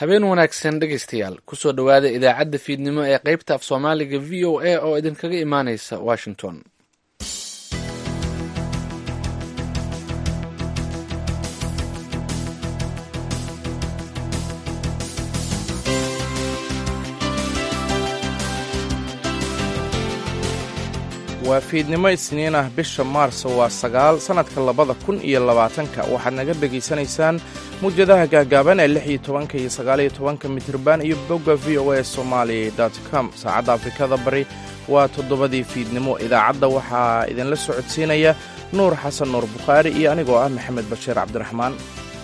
habeen wanaagsan dhegaystayaal kusoo dhowaada idaacadda fiidnimo ee qaybta af soomaaliga v o a oo idinkaga imaaneysa washington waa fiidnimo isniin ah bisha maarso waa sagaal sannadka labada kun iyo labaatanka waxaad naga dhegaysanaysaan mawjadaha gaagaaban ee lix iyo tobanka iyo sagaaliyo tobanka mitirban iyo bogga v o a somali com saacadda afrikada bari waa toddobadii fiidnimo idaacadda waxaa idinla socodsiinaya nuur xasan nuur bukhaari iyo anigoo ah maxamed bashiir cabdiraxmaan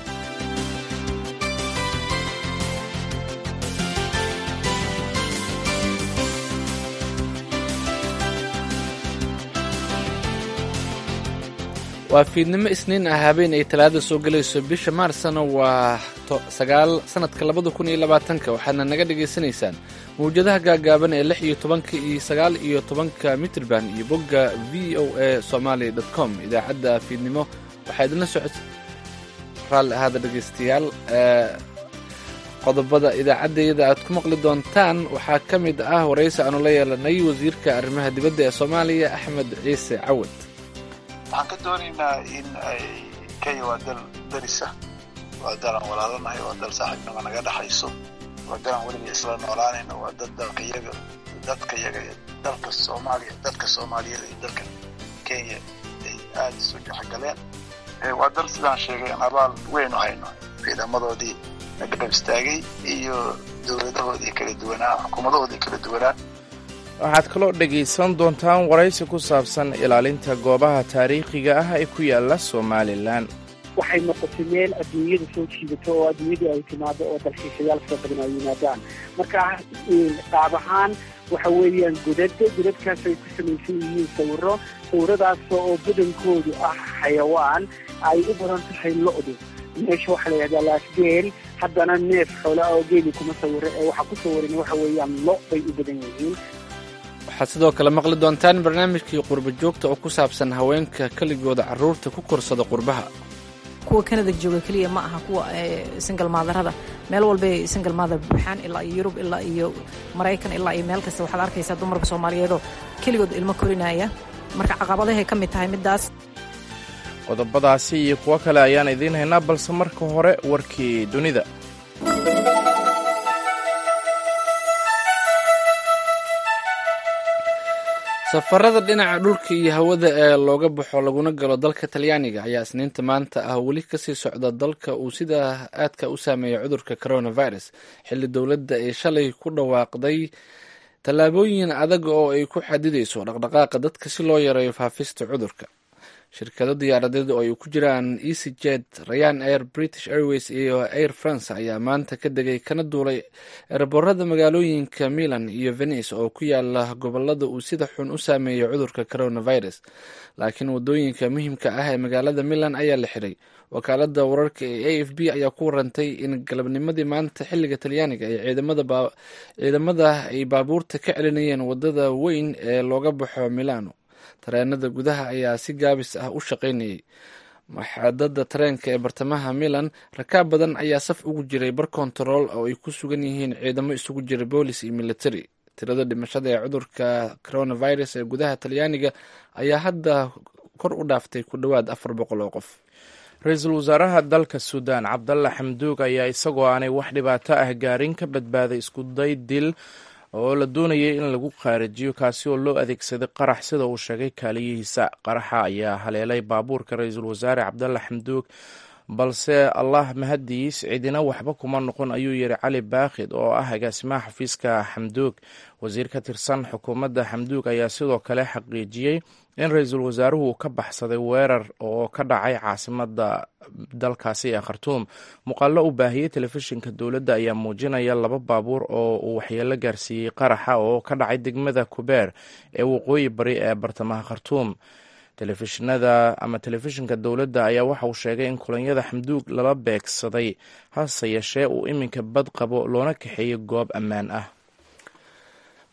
waa fiidnimo isniin ah habeen ay talaada soo gelayso bisha maarsna waa sagaal sanadka labada kun iyo labaatanka waxaadna naga dhagaysanaysaan mawjadaha gaagaaban ee lix iyo tobanka iyo sagaal iyo tobanka mitrban iyo bogga v o a somaali dot com idaacadda fiidnimo waxaa idinla socod raalli ahaada dhegaystayaal qodobada idaacaddayada aad ku maqli doontaan waxaa ka mid ah waraysi aanu la yeelanay wasiirka arrimaha dibadda ee soomaaliya axmed ciise cawad waxaan ka doonaynaa in ay kenya waa dal darisa waa dalan walaalanahay waa dal saaxiibnimo naga dhexayso waa dalan weliba isla noolaanayno waa dad dalkayaga dadkayaga dalka soomaaliya dadka soomaaliyeed iyo dalka kenya ay aada isu dhexgaleen waa dal sidaan sheegay aan abaal weyn u hayno ciidamadoodii nagarab istaagay iyo dowladahoodii kala duwanaa xukuumadahoodii kala duwanaa waxaad kaloo dhegaysan doontaan waraysi ku saabsan ilaalinta goobaha taariikhiga ah ee ku yaala somalilan waxay noqotay meel adduunyada soo jiidato oo adduunyadu ay timaado oo dalxiisayaal fara badan ay yimaadaan marka qaab ahaan waxa weeyaan godad godadkaas ay ku samaysan yihiin sawiro sawiradaas oo badankoodu ah xayawaan ay u badan tahay lo-du meesha waxaa la yidhahdaa laasgeel haddana neef xoola oo geeli kuma sawiro ee waxaa ku sawiran waxa weeyaan lo bay u badan yihiin waxaad sidoo kale maqli doontaan barnaamijkii qurba joogta oo ku saabsan haweenka keligooda carruurta ku korsada qurbaha kuwa kanada jooga keliya ma aha kuwa singal maadarada meel walbay singal maadar buuxaan ilaa iyo yurub ilaa iyo maraykan ilaa iyo meel kasta waxaad arkaysaa dumarka soomaaliyeedoo keligood ilmo korinaya marka caqabadahay ka mid tahay middaas qodobadaasi iyo kuwo kale ayaan idiin haynaa balse marka hore warkii dunida safarada dhinaca dhulka iyo hawada ee looga baxo laguna galo dalka talyaaniga ayaa isniinta maanta ah weli kasii socda dalka uu sida aadka u saameeya cudurka coronavirus xilli dowladda ay shalay ku dhawaaqday tallaabooyin adag oo ay ku xadidayso dhaqdhaqaaqa dadka si loo yareeyo faafista cudurka shirkado diyaaradeed oo ay ku jiraan easy jet rayan air british airways iyo air france ayaa maanta ka degay kana duulay ereborada magaalooyinka milan iyo venice oo ku yaala gobolada uu sida xun u saameeyay cudurka coronavirus laakiin wadooyinka muhiimka ah ee magaalada milan ayaa la xiray wakaalada wararka ee a f b ayaa ku warantay in galabnimadii maanta xiliga talyaaniga ay ciidamada ay baabuurta ka celinayeen wadada weyn ee looga baxo milano tareenada gudaha ayaa si gaabis ah u shaqaynayay maxadada tareenka ee bartamaha milan rakaab badan ayaa saf ugu jiray bar kontarool oo ay ku sugan yihiin ciidamo isugu jira boolis iyo military tirada dhimashada ee cudurka coronavirus ee gudaha talyaaniga ayaa hadda kor u dhaaftay ku dhowaad afar boqol oo qof ra-iisul wasaaraha dalka suudaan cabdalla xamduug ayaa isagoo aanay wax dhibaato ah gaarin ka badbaaday iskuday dil oo la doonayay in lagu qaarijiyo kaasi oo loo adeegsaday qarax sida uu sheegay kaaliyihiisa qaraxa ayaa haleelay baabuurka ra-iisul wasaare cabdalla xamduug balse allah mahadiis cidina waxba kuma noqon ayuu yidhi cali baakhid oo ah agaasimaha xafiiska xamduug wasiir ka tirsan xukuumadda xamduug ayaa sidoo kale xaqiijiyey in ra-iisul wasaaruhu ka baxsaday weerar oo ka dhacay caasimada dalkaasi ee khartuum muuqaallo u baahiyey telefishinka dowladda ayaa muujinaya laba baabuur oo uu waxyeelo gaarsiiyey qaraxa oo ka dhacay degmada kubeer ee waqooyi bari ee bartamaha khartuum telefishinada ama telefishinka dowladda ayaa waxa uu sheegay in kulanyada xamduug lala beegsaday hase yeeshee uu iminka bad qabo loona kaxeeyey goob ammaan ah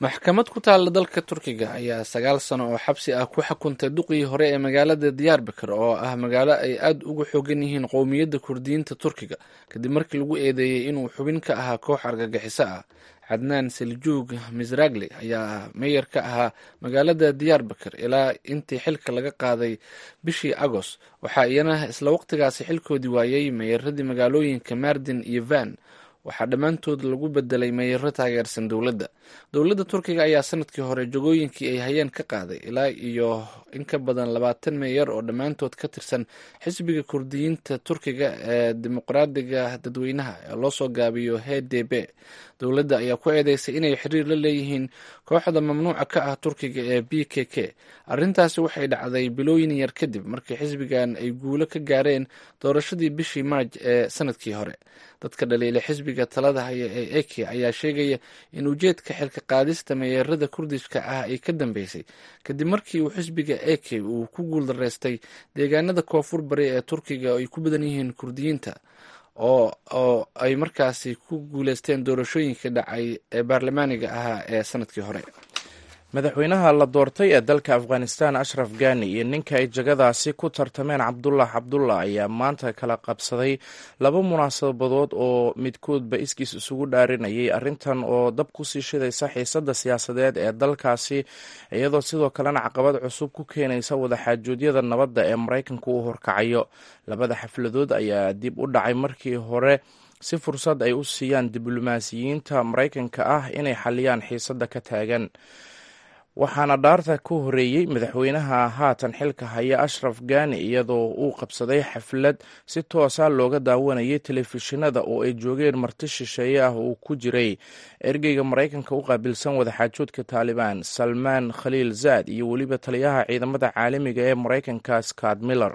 maxkamad ku taalla dalka turkiga ayaa sagaal sano oo xabsi ah ku xukuntay duqii hore ee magaalada diyaarbakar oo ah magaalo ay aada uga xoogan yihiin qowmiyadda kurdiyiinta turkiga kadib markii lagu eedeeyey inuu xubin ka ahaa koox argagixiso ah cadnaan seljuug misragli ayaa meyer ka ahaa magaalada diyaarbakar ilaa intii xilka laga qaaday bishii agoost waxaa iyana isla waqtigaasi xilkoodii waayey meyeradii magaalooyinka mardin iyo van waxaa dhammaantood lagu bedelay meeyaro taageersan dowladda dowladda turkiga ayaa sanadkii hore jogooyinkii ay hayeen ka qaaday ilaa iyo in ka badan labaatan meeyar oo dhammaantood ka tirsan xisbiga kurdiyiinta turkiga ee dimuqraadiga dadweynaha ee loo soo gaabiyo h d b dowladda ayaa ku eedeysay inay xiriir la leeyihiin kooxda mamnuuca ka ah turkiga ee b k k arrintaasi waxay dhacday bilooyin yar kadib markii xisbigan ay guulo ka gaareen doorashadii bishii maaj ee sanadkii hore dadka dhaliila xisbiga talada haya ee eke ayaa sheegaya in ujeedka xilka qaadista meyeerada kurdishka ah ay ka dambeysay kadib markii uu xisbiga eke uu ku guuldaraystay deegaanada koonfur bari ee turkiga oo ay ku badan yihiin kurdiyiinta oo oo ay markaasi ku guuleysteen doorashooyinka dhacay ee baarlamaaniga ahaa ee sanadkii hore madaxweynaha la doortay ee dalka afghanistan ashraf gani iyo ninka ay jagadaasi ku tartameen cabdullah cabdullah ayaa maanta kala qabsaday laba munaasabadood oo midkoodba iskiis isugu dhaarinayay arrintan oo dab kusii shidaysa xiisadda siyaasadeed ee dalkaasi iyadoo sidoo kalena caqabad cusub ku keenaysa wadaxaajoodyada nabadda ee maraykanka uu horkacayo labada xafladood ayaa dib u dhacay markii hore si fursad ay u siiyaan diblomaasiyiinta maraykanka ah inay xaliyaan xiisadda ka taagan waxaana dhaarta ku horeeyey madaxweynaha haatan xilka haya ashraf gani iyadoo uu qabsaday xaflad si toosa looga daawanayay telefishinada oo ay joogeen marti shisheeye ah uu ku jiray ergeyga maraykanka u qaabilsan wadaxaajoodka taalibaan salmaan khaliil zaad iyo weliba taliyaha ciidamada caalamiga ee maraykanka scott miller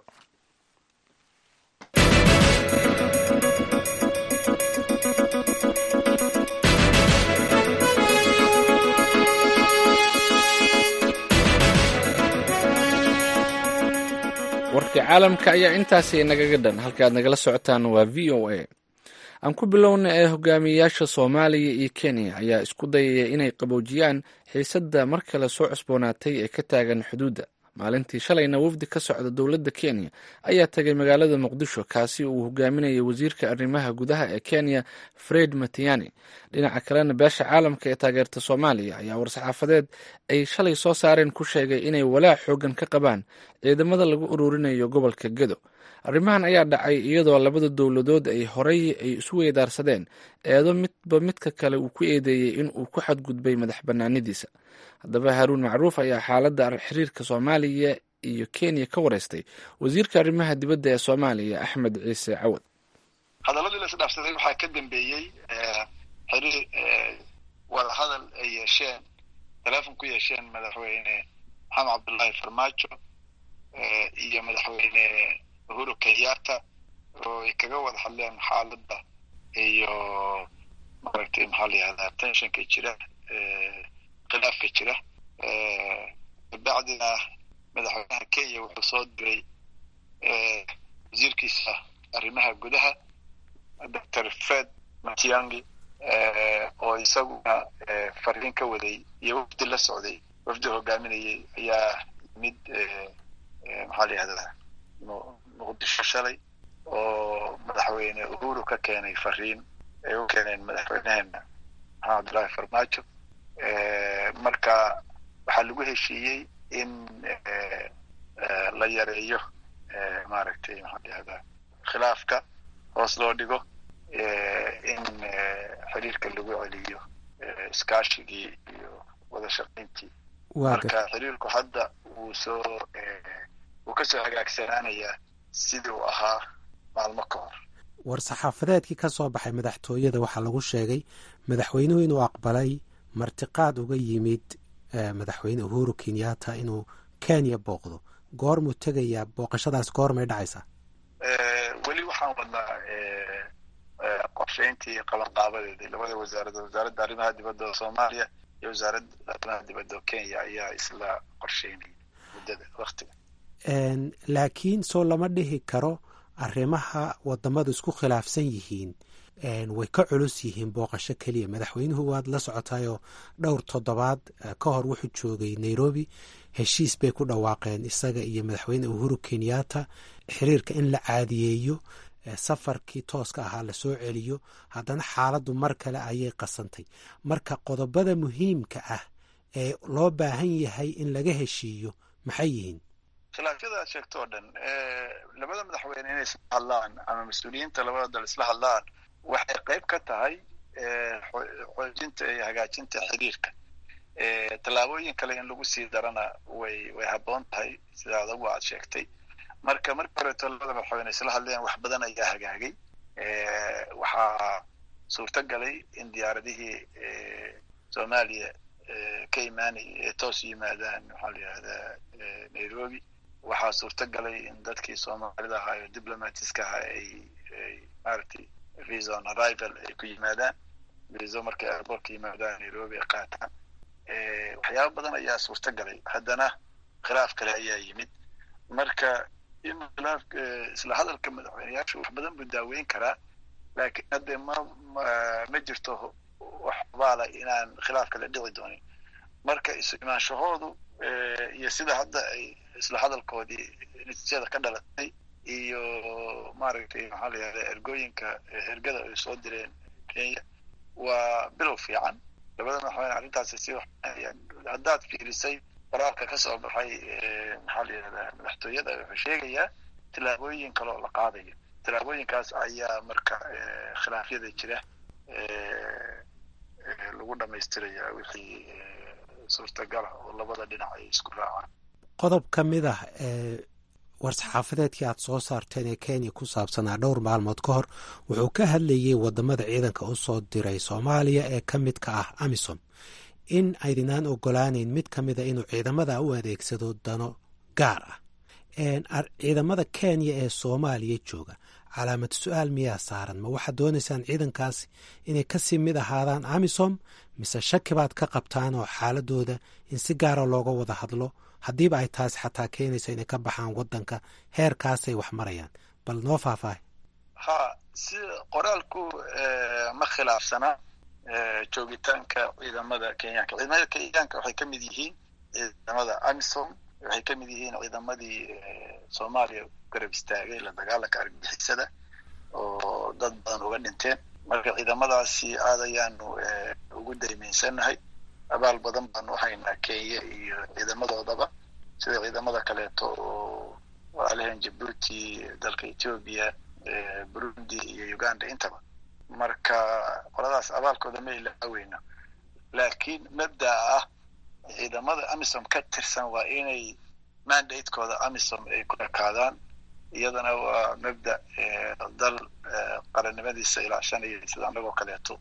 warka caalamka ayaa intaasi nagaga dhan halkaad nagala socotaan waa v o a aan ku bilowna ee hogaamiyeyaasha soomaaliya iyo kenya ayaa isku dayaya inay qaboojiyaan xiisadda mar kale soo cusboonaatay ee ka taagan xuduudda maalintii shalayna wafdi ka socda dowladda kenya ayaa tagay magaalada muqdisho kaasi uu hogaaminayay wasiirka arrimaha gudaha ee kenya fred matiani dhinaca kalena beesha caalamka ee taageerta soomaaliya ayaa war-saxaafadeed ay shalay soo saareen ku sheegay inay walaac xoogan ka qabaan ciidamada lagu ururinayo gobolka gedo arrimahan ayaa dhacay iyadoo labada dowladood ay horey ay isu weydaarsadeen eedo midba midka kale uu ku eedeeyey in uu ku xadgudbay madax banaanidiisa haddaba haaruun macruuf ayaa xaaladda xiriirka soomaaliya iyo kenya ka wareystay wasiirka arrimaha dibadda ee soomaaliya axmed ciise cawad hadaladii la isdhaafsaday waxaa ka dambeeyey xiriir wadahadal ay yeesheen teleefon ku yeesheen madaxweyne maxamed cabdullaahi farmaajo iyo madaxweyne uhuru kenyatta oo ay kaga wada hadleen xaaladda iyo maaragtay maxaa la yihahdaa tensionka jira khilaafka jira kabacdina madaxweynaha kenya wuxuu soo diray wasiirkiisa arrimaha gudaha doctor fred matiangi oo isaguna fariin ka waday iyo wafdi la socday wafdi hogaaminayay ayaa mid maxaa la yihahdaa muqdisho shalay oo madaxweyne uhuru ka keenay fariin ay u keeneen madaxweyneheena maxamed cabdullaahi farmaajo marka waxaa lagu heshiiyey in la yareeyo maaragtay maxaa la yihahdaa khilaafka hoos loo dhigo in xiriirka lagu celiyo iskaashigii iyo wada shaqayntii marka xiriirku hadda wuu soo wuu kasoo hagaagsanaanayaa sidii uu ahaa maalmo ka hor war-saxaafadeedkii ka soo baxay madaxtooyada waxaa lagu sheegay madaxweynuhu inuu aqbalay martiqaad uga yimid madaxweyne uhuru kenyatta inuu kenya booqdo goormuu tegayaa booqashadaas goormay dhacaysaa weli waxaan wadnaa qorshayntii qabanqaabadeeda labada wasaaradood wasaaradda arrimaha dibadda oo soomaaliya iyo wasaaradda arrimaha dibadda oo kenya ayaa isla qorsheynaya muddada waktiga laakiin soo lama dhihi karo arrimaha wadamadu isku khilaafsan yihiin way ka culus yihiin booqasho keliya madaxweynuhu waad la socotayoo dhowr toddobaad ka hor wuxuu joogay nairobi heshiis bay ku dhawaaqeen isaga iyo madaxweyne uhuru kenyatta xiriirka in la caadiyeeyo safarkii tooska ahaa lasoo celiyo haddana xaaladdu mar kale ayay qasantay marka qodobada muhiimka ah ee loo baahan yahay in laga heshiiyo maxay yihiin khilaafyada aad sheegto oo dhan labada madaxweyne inay isla hadlaan ama mas-uuliyiinta labada dal isla hadlaan waxay qayb ka tahay xoojinta iyo hagaajinta xiriirka tallaabooyin kale in lagu sii darana way way habboon tahay sida adagu aad sheegtay marka markii horeeto labada madaxweyne isla hadleen wax badan ayaa hagaagay waxaa suurto galay in diyaaradihii soomaaliya ka imaanaya ee toos yimaadaan maxaa la yihahdaa nairobi waxaa suurto galay in dadkii soomaalida ahaa ee diplomatiska ahaa ay ay maaragtay visa on arrival ay ku yimaadaan viso markay airbortka yimaadaan nairobi ay qaataan waxyaaba badan ayaa suurto galay haddana khilaaf kale ayaa yimid marka in khilaaf isla hadalka madaxweyneyaashu wax badan buu daaweyn karaa laakiin hadde ma ma jirto wax baala inaan khilaaf kale dhici doonin marka isu imaanshahoodu iyo sida hadda ay isla hadalkoodii natiijada ka dhalatay iyo maaragtay maxaa la yihahda ergooyinka ergada ay soo direen kenya waa bilow fiican labada madaxweyne arrintaasi si haddaad fiirisay qoraalka ka soo baxay maxaa la yihahdaa madaxtooyada wuxuu sheegayaa tillaabooyin kale oo la qaadayo tillaabooyinkaas ayaa marka khilaafyada jira lagu dhamaystiraya wixii suurtagala oo labada dhinac ay isku raacaan qodob ka mid ah war-saxaafadeedkii aad soo saarteen ee kenya ku saabsanaa dhowr maalmood ka hor wuxuu ka hadlayey wadamada ciidanka u soo diray soomaaliya ee ka midka ah amisom in aydinaan ogolaaneyn mid ka mida inuu ciidamada u adeegsado dano gaar ah ciidamada kenya ee soomaaliya jooga calaamad su-aal miyaa saaran ma waxaad doonaysaan ciidankaasi inay kasii mid ahaadaan amisom mise shaki baad ka qabtaan oo xaaladooda in si gaara looga wada hadlo haddiiba ay taasi xataa keenayso inay ka baxaan wadanka heerkaasay wax marayaan bal noo faahfaahay ha si qoraalku ma khilaafsana joogitaanka ciidamada kenyaanka ciidamada kenyaanka waxay ka mid yihiin ciidamada amisom waxay ka mid yihiin ciidamadii soomaaliya garab istaagay la dagaalanka argagixisada oo dad badan uga dhinteen marka ciidamadaasi aad ayaanu ugu daymaynsanahay abaal badan baanu haynaa kenya iyo ciidamadoodaba sida ciidamada kaleeto oo walaalahan jabuuti dalka ethoobia burundi iyo uganda intaba marka qoladaas abaalkooda ma ilaaweyno laakiin mabdaa ah ciidamada amisom ka tirsan waa inay mandatekooda amisom ay ku ekaadaan iyadana waa mabda dal qarannimadiisa ilaashanaya sida anagoo kaleeto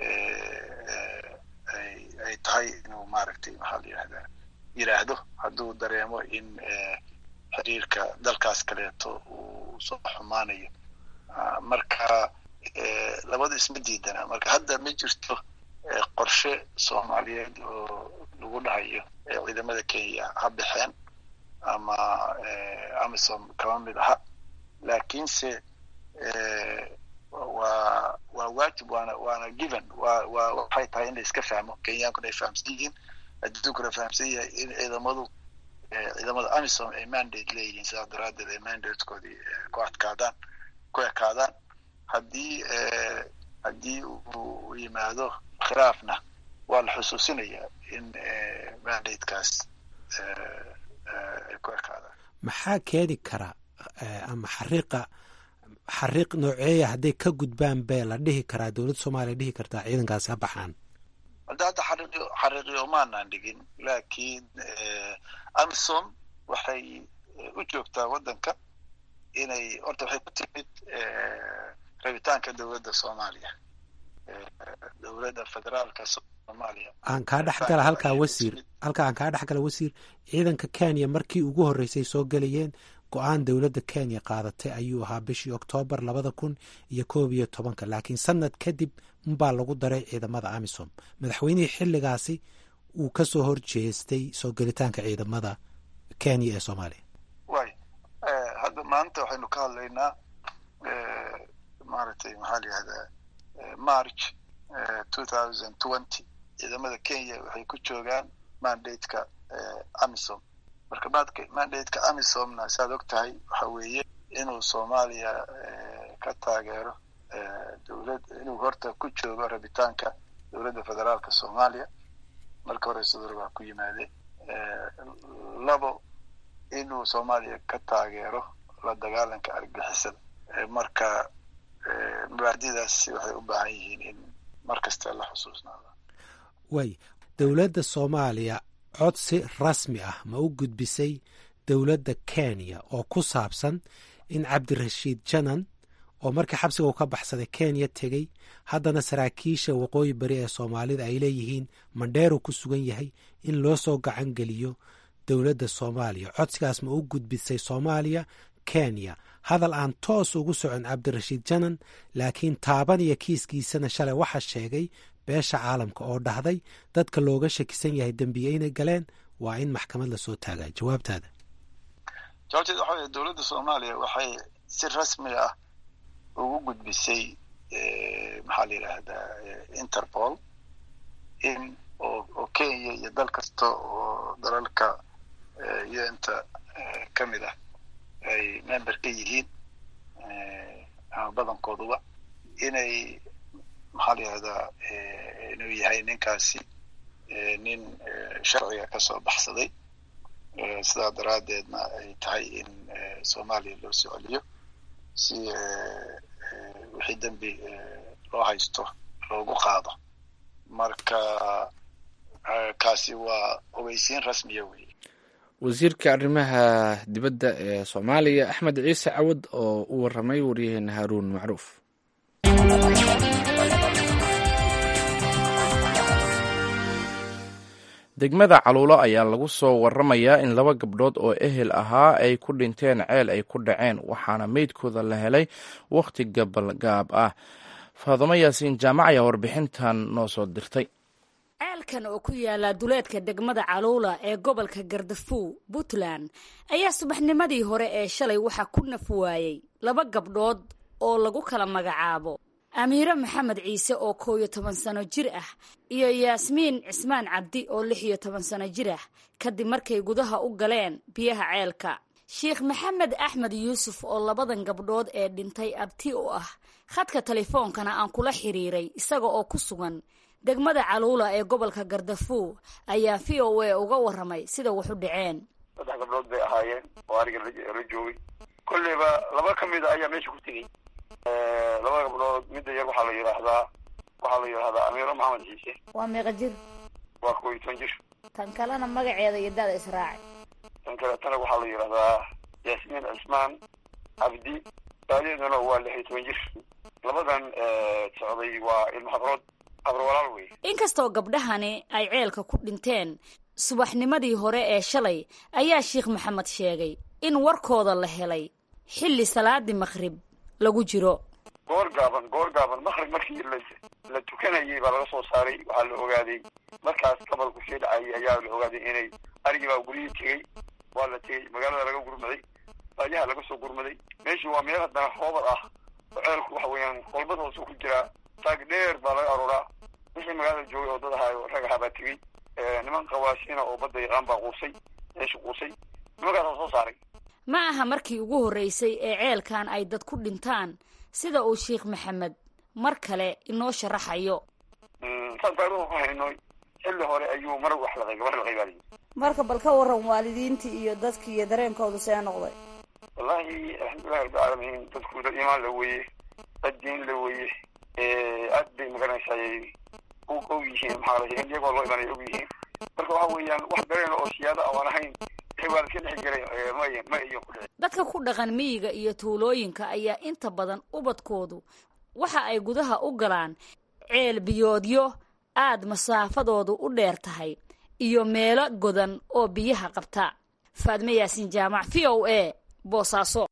ay tahay inuu maaragtay maxaa la yihahdaa yidhaahdo hadduu dareemo in xiriirka dalkaas kaleeto uu soo xumaanayo marka labada isma diidana marka hadda ma jirto qorshe soomaaliyeed oo lagu dhahayo ciidamada kenya ha baxeen ama amisom kama mid aha laakiinse waa waa waajib waana waana given wa wa waxay tahay in la iska fahmo kenyaankuna ay fahamsan yihiin adduunkuna fahamsan yahay in ciidamadu ciidamada amisom ay mandate leeyihiin sidaas daraaddeed ay mandatekoodii ku adkaadaan ku ekaadaan haddii haddii uu yimaado khilaafna waa la xusuusinayaa in mandatekaas ay ku ekaadaan maxaa keeni kara ama xariiqa xariiq nooceeya hadday ka gudbaan bee la dhihi karaa dowladda soomaaliya dhihi kartaa ciidankaasi ha baxaan hadda hadda xariiqyo xariiqyo maanaan dhigin laakiin amisom waxay u joogtaa waddanka inay horta waxay ku timid rabitaanka dowladda soomaaliya dowladda federaalka soomaaliya aan kaa dhex gala halkaa wasiir halkaa aan kaa dhex gala wasiir ciidanka kenya markii ugu horreysay soo gelayeen go-aan dowladda kenya qaadatay ayuu ahaa bishii oktoobar labada kun iyo koob iyo tobanka laakiin sanad kadib unbaa lagu daray ciidamada amisom madaxweynihii xilligaasi uu ka soo horjeestay soo gelitaanka ciidamada kenya ee soomaaliya way hadda maanta waxaynu ka hadlaynaa maaragtay maxaa la yihahdaa march two thousand twenty ciidamada kenya waxay ku joogaan mandateka amisom marka mandateka amisomna saad og tahay waxa weeye inuu soomaaliya ka taageero dowlad inuu horta ku joogo rabitaanka dowladda federaalka soomaaliya marka hore sidor baa ku yimaadeen labo inuu soomaaliya ka taageero la dagaalanka argixisada marka mabaadidaas waxay u baahan yihiin in mar kasta la xusuusnaado waay dowladda soomaaliya codsi rasmi ah ma u gudbisay dowladda kenya oo ku saabsan in cabdirashiid janan oo markii xabsiga uu ka baxsaday kenya tegey haddana saraakiisha waqooyi bari ee soomaalida ay leeyihiin mandheeru ku sugan yahay in loo soo gacan geliyo dowladda soomaaliya codsigaas ma u gudbisay soomaaliya kenya hadal aan toos ugu socon cabdirashiid janan laakiin taabanaya kiiskiisana shalay waxaa sheegay beesha caalamka oo dhahday dadka looga shakisan yahay dembiye inay galeen waa in maxkamad lasoo taagaa jawaabtaada jawaabteed waxa weye dowladda soomaaliya waxay si rasmi ah ugu gudbisay maxaa la yidhaahdaa interpol in oo kenya iyo dal kasta oo dalalka un-ta ka mid ah ay member ka yihiin ama badankooduba inay maxaa la yihahdaa inuu yahay ninkaasi nin sharciga kasoo baxsaday sidaa daraaddeedna ay tahay in soomaaliya loo soo celiyo si wixii dembi loo haysto loogu qaado marka kaasi waa ogeysiin rasmiya wey wasiirka arrimaha dibadda ee soomaaliya axmed ciise cawad oo u waramay waryaheena haaruun macruuf degmada caluulo ayaa lagu soo waramayaa in laba gabdhood oo ehel ahaa ay ku dhinteen ceel ay ku dhaceen waxaana meydkooda la helay wakhti gabalgaab ah faadumo yaasiin jaamac ayaa warbixintan noo soo dirtay ceelkan oo ku yaala duleedka degmada caluula ee gobolka gardafuw puntland ayaa subaxnimadii hore ee shalay waxaa ku naf waayey laba gabdhood oo lagu kala magacaabo amiire maxamed ciise oo koow iyo toban sano jir ah iyo yaasmiin cismaan cabdi oo lix iyo toban sano jir ah kadib markay gudaha u galeen biyaha ceelka sheikh maxamed axmed yuusuf oo labadan gabdhood ee dhintay abti u ah khadka telefoonkana aan kula xiriiray isaga oo ku sugan degmada caluula ee gobolka gardafuw ayaa v o a uga waramay sida wax u dhaceen saddex gabdhood bay ahaayeen oo ariga la joogay kolleyba laba ka mid a ayaa meesha ku tegey laba gabdhood midda yar waxaa la yidhaahdaa waxaa la yidhahdaa amiiro maxamed ciise waa meeqa jir waa koob iyo toban jir tan kalena magaceeda iyo dada israaci tan kaletana waxaa la yidhahdaa yaasmiin cismaan cabdi daadeeduna waa lix iyo toban jir labadan socday waa ilmo habrood habro walaal wey inkastoo gabdhahani ay ceelka ku dhinteen subaxnimadii hore ee shalay ayaa sheikh maxamed sheegay in warkooda la helay xilli salaadii maqrib lagu jiro goor gaaban goor gaaban maqrib markii la la tukanayay baa laga soo saaray waxaa la ogaaday markaas gabalku sii dhacayay ayaa la ogaaday inay arigii baa guryihii tegey waa la tegey magaalada laga gurmaday baayaha laga soo gurmaday meeshii waa meel haddana hoobad ah oo ceelku waxa weeyaan kolbad hoose ku jiraa taag dheer baa laga aruuraa wixii magaalada joogay oo dad ahaa rag ahaa baa tegey niman qawaasiina oo badda yaqaan baa quusay meesha quusay nimankaasaa soo saaray ma aha markii ugu horreysay ee ceelkan ay dad ku dhintaan sida uu sheikh maxamed mar kale inoo sharaxayo saan taariikhu ku hayno xilli hore ayuu mar wax laqay gabar laqay baa layidhi marka bal ka waran waalidiintii iyo dadkii iyo dareenkoodu see noqday wallaahi alxamdulillahi rabbilcaalamiin dadku dad imaan la weeye dad diin la weeye aad bay magaranaysaay og yihiin maxaa la in iyagoo loo imanay og yihiin marka waxa weeyaan wax dareen oo siyaada aan ahayn waa iska dhex jiray ma ma iyo ku dhici dadka ku dhaqan miyiga iyo tuulooyinka ayaa inta badan ubadkoodu waxa ay gudaha u galaan ceel biyoodyo aad masaafadoodu u dheer tahay iyo meelo godan oo biyaha qabta faadme yaasin jaamac v o a boosaaso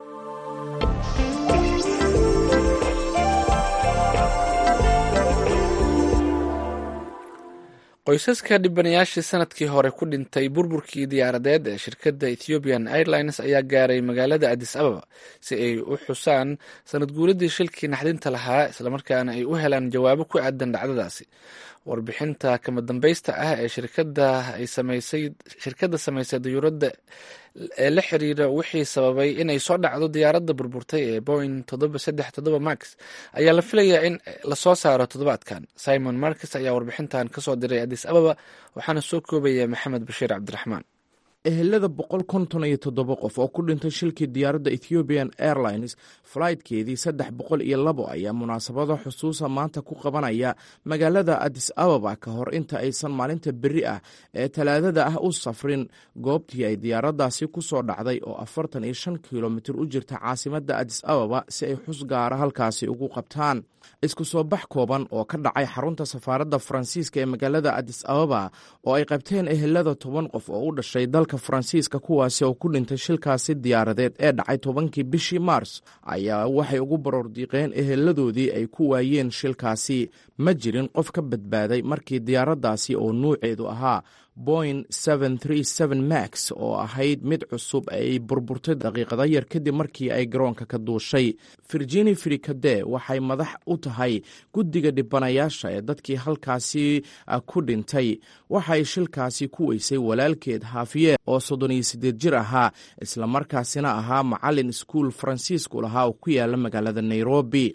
qoysaska dhibanayaashii sanadkii hore ku dhintay burburkii diyaaradeed ee shirkadda ethiopian airlines ayaa gaaray magaalada adis ababa si ay u xusaan sanad guuladii shilkii naxdinta lahaa islamarkaana ay u helaan jawaabo ku aadan dhacdadaasi warbixinta kama dambaysta ah ee shirkadda ay samaysay shirkadda samaysay dayuuradda ee la xiriira wixii sababay inay soo dhacdo diyaaradda burburtay ee boing toddoba saddex toddoba max ayaa la filayaa in lasoo saaro toddobaadkan simon markes ayaa warbixintan kasoo diray adis ababa waxaana soo koobaya maxamed bashiir cabdiraxmaan ehelada boqol konton iyo toddoba qof oo ku dhintay shilkii diyaaradda ethiopian airlines flightkeedii saddex boqol iyo labo ayaa munaasabado xusuusa maanta ku qabanaya magaalada adis ababa ka hor inta aysan maalinta beri ah ee talaadada ah u safrin goobtii ay diyaaraddaasi ku soo dhacday oo afartan iyo shan kilomitir u jirta caasimadda adis ababa si ay xus gaara halkaasi ugu qabtaan isku soo bax kooban oo ka dhacay xarunta safaaradda faransiiska ee magaalada adis ababa oo ay qabteen ehelada toban qof oo u dhashay dalka faransiiska kuwaasi oo ku dhintay shilkaasi diyaaradeed ee dhacay tobankii bishii maars ayaa waxay ugu baroordiiqeen eheladoodii ay ku waayeen shilkaasi ma jirin qof ka badbaaday markii diyaaraddaasi oo nuuceedu ahaa boing max oo ahayd mid cusub ay burburtay daqiiqada yar kadib markii ay garoonka ka duushay virgini frikade waxay madax u tahay guddiga dhibanayaasha ee dadkii halkaasi ku dhintay waxay shilkaasi ku weysay walaalkeed haafiye oo soddon iyo siddeed jir ahaa islamarkaasina ahaa macalin iskuul faransiisku lahaa oo ku yaala magaalada nairobi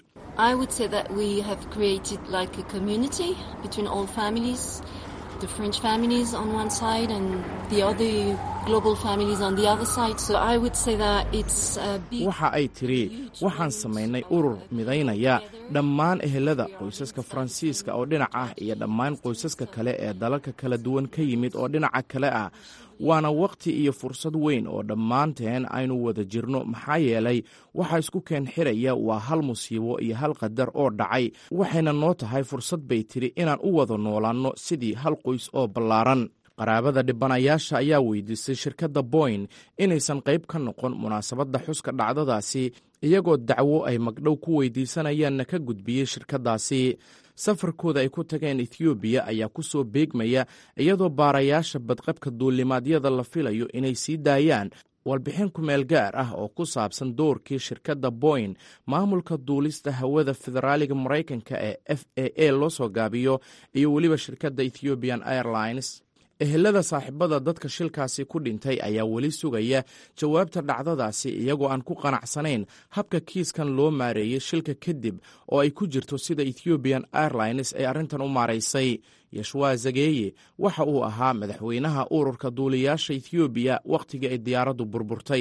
the French families on one side and the other global families on the other side. So I would say that it's a big... waxa ay tiri waxaan samaynay urur midaynaya dhammaan ehelada qoysaska faransiiska oo dhinac ah iyo dhammaan qoysaska kale ee dalalka kala duwan ka yimid oo dhinaca kale ah waana waqti iyo fursad weyn oo dhammaanteen aynu wada jirno maxaa yeelay waxa isku keen xiraya waa hal musiibo iyo hal qadar oo dhacay waxayna noo tahay fursad bay tiri inaan u wada noolaanno sidii hal qoys oo ballaaran qaraabada dhibanayaasha ayaa weydiistay shirkadda boyn inaysan qayb ka noqon munaasabadda xuska dhacdadaasi iyagoo dacwo ay magdhow ku weydiisanayaanna ka gudbiyey shirkaddaasi safarkooda ay ku tageen ethoobiya ayaa ku soo beegmaya iyadoo baarayaasha badqabka duulimaadyada la filayo inay sii daayaan warbixin kumeel gaar ah oo ku saabsan doorkii shirkadda boyn maamulka duulista hawada federaaliga maraykanka ee f a a loo soo gaabiyo iyo weliba shirkadda ethiopian airlines ehelada saaxiibada dadka shilkaasi ku dhintay ayaa weli sugaya jawaabta dhacdadaasi iyagoo aan ku qanacsanayn habka kiiskan loo maareeyey shilka kadib oo ay ku jirto sida ethiopian airlines ay arrintan u maaraysay yashwa zageeye waxa uu ahaa madaxweynaha ururka duuliyaasha ethoobiya wakhtigii ay diyaaraddu burburtay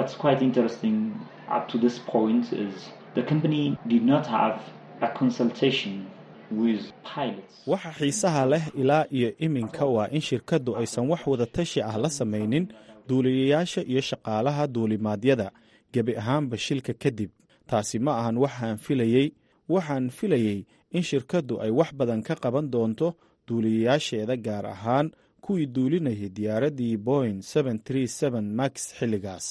waxa xiisaha leh ilaa iyo iminka waa in shirkaddu aysan wax wada tashi ah la samaynin duuliyayaasha iyo shaqaalaha duulimaadyada gebi ahaanba shilka kadib taasi ma ahan waxaan filayey waxaan filayey in shirkaddu ay wax badan ka qaban doonto duuliyayaasheeda gaar ahaan kuwii duulinayay diyaaraddii boing max xilligaas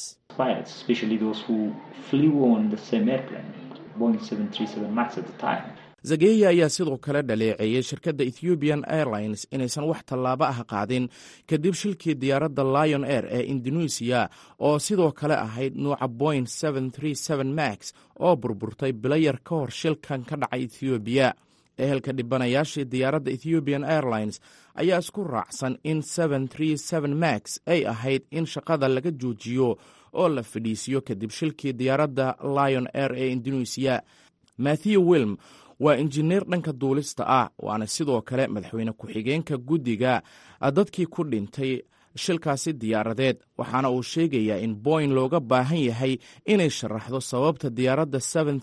zageya ayaa sidoo kale dhaleeceeyey shirkadda ethiopian airlines inaysan wax tallaabo ah qaadin kadib shilkii diyaaradda lion air ee indonesiya oo sidoo kale ahayd nuuca boing max oo burburtay bilayar ka hor shilkan ka dhacay ethoobiya ehelka dhibanayaashii diyaaradda ethiopian airlines ayaa isku raacsan in max ay ahayd in shaqada laga joojiyo oo la fadhiisiyo kadib shilkii diyaaradda lion air ee indonesiya matthew wilm waa injineer dhanka duulista ah waana sidoo kale madaxweyne ku-xigeenka guddiga dadkii ku dhintay shilkaasi diyaaradeed waxaana uu sheegayaa in boyn looga baahan yahay inay sharaxdo sababta diyaaradda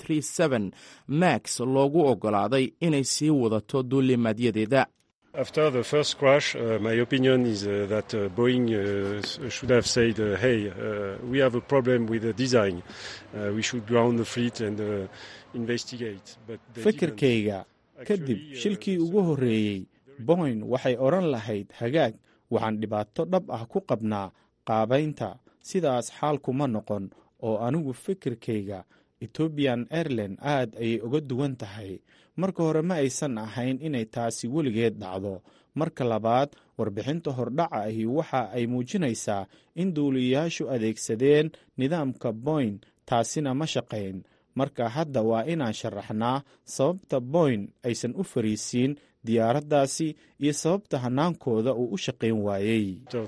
max loogu ogolaaday inay sii wadato duulimaadyadeeda After the first crash, uh, my opinion is uh, that uh, Boeing uh, should have said, uh, hey, uh, we have a problem with the design. Uh, we should ground the fleet and uh, investigate. But they fikirkayga kadib shilkii ugu horreeyey boyn waxay odhan lahayd hagaag waxaan dhibaato dhab ah ku qabnaa qaabaynta sidaas xaalkuma noqon oo anigu fikirkayga etobian airline aad ayay uga duwan tahay marka hore ma aysan ahayn inay taasi weligeed dhacdo marka labaad warbixinta hordhaca ahi waxa ay muujinaysaa in duuliyayaashu adeegsadeen nidaamka boyn taasina ma shaqayn marka hadda waa inaan sharaxnaa sababta boyn aysan u fariisiin diyaaraddaasi iyo sababta hanaankooda uu u shaqayn waayey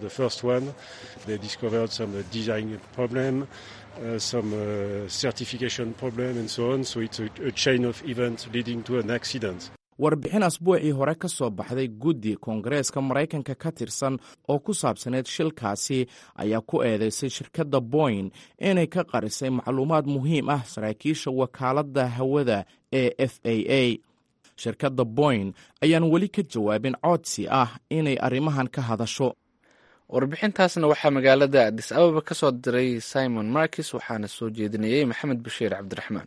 Uh, some uh, certification problem and so on. So it's a, a chain of events leading to an accident. warbixin asbuucii hore ka soo baxday guddi koongareeska maraykanka ka tirsan oo ku saabsaneed shilkaasi ayaa ku eedeysay shirkadda boyn inay ka qarisay macluumaad muhiim ah saraakiisha wakaaladda hawada ee f a a shirkadda boyn ayaan weli ka jawaabin codsi ah inay arrimahan ka hadasho warbixintaasna waxaa magaalada adis ababa ka soo diray simon markis waxaana soo jeedinayey maxamed bashiir cabdiraxmaan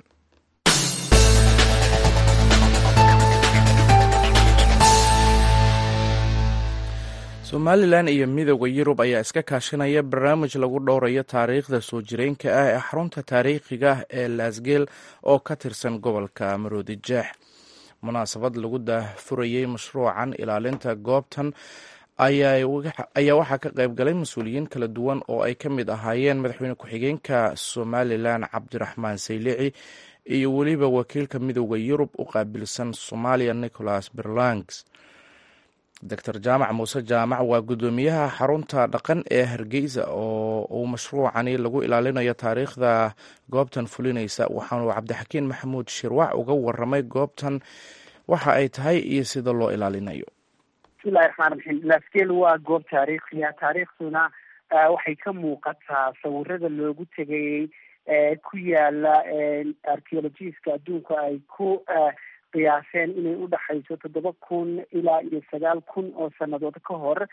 somalilan iyo midooda yurub ayaa iska kaashanaya barnaamij lagu dhowrayo taariikhda soo jireenka ah ee xarunta taariikhiga ah ee laasgeel oo ka tirsan gobolka maroodi jeex munaasabad lagu daahfurayey mashruucan ilaalinta goobtan ayaa waxaa ka qayb galay mas-uuliyiin kala duwan oo ay ka mid ahaayeen madaxweyne ku-xigeenka somalilan cabdiraxmaan saylici iyo weliba wakiilka midooda yurub u qaabilsan soomaaliya nicholas berlangs doctor jaamac muuse jaamac waa guddoomiyaha xarunta dhaqan ee hargeysa oo uu mashruucani lagu ilaalinayo taariikhda goobtan fulinaysa waxaanu cabdixakiin maxamuud shirwac uga waramay goobtan waxa ay tahay iyo sida loo ilaalinayo bismillahi raxmaan raxiim laasgeel waa goob taariikhiya taariikhduna waxay ka muuqataa sawirada loogu tegayey ku yaala archeologiska adduunka ay ku qiyaaseen inay udhaxayso toddoba kun ilaa iyo sagaal kun oo sanadood ka hor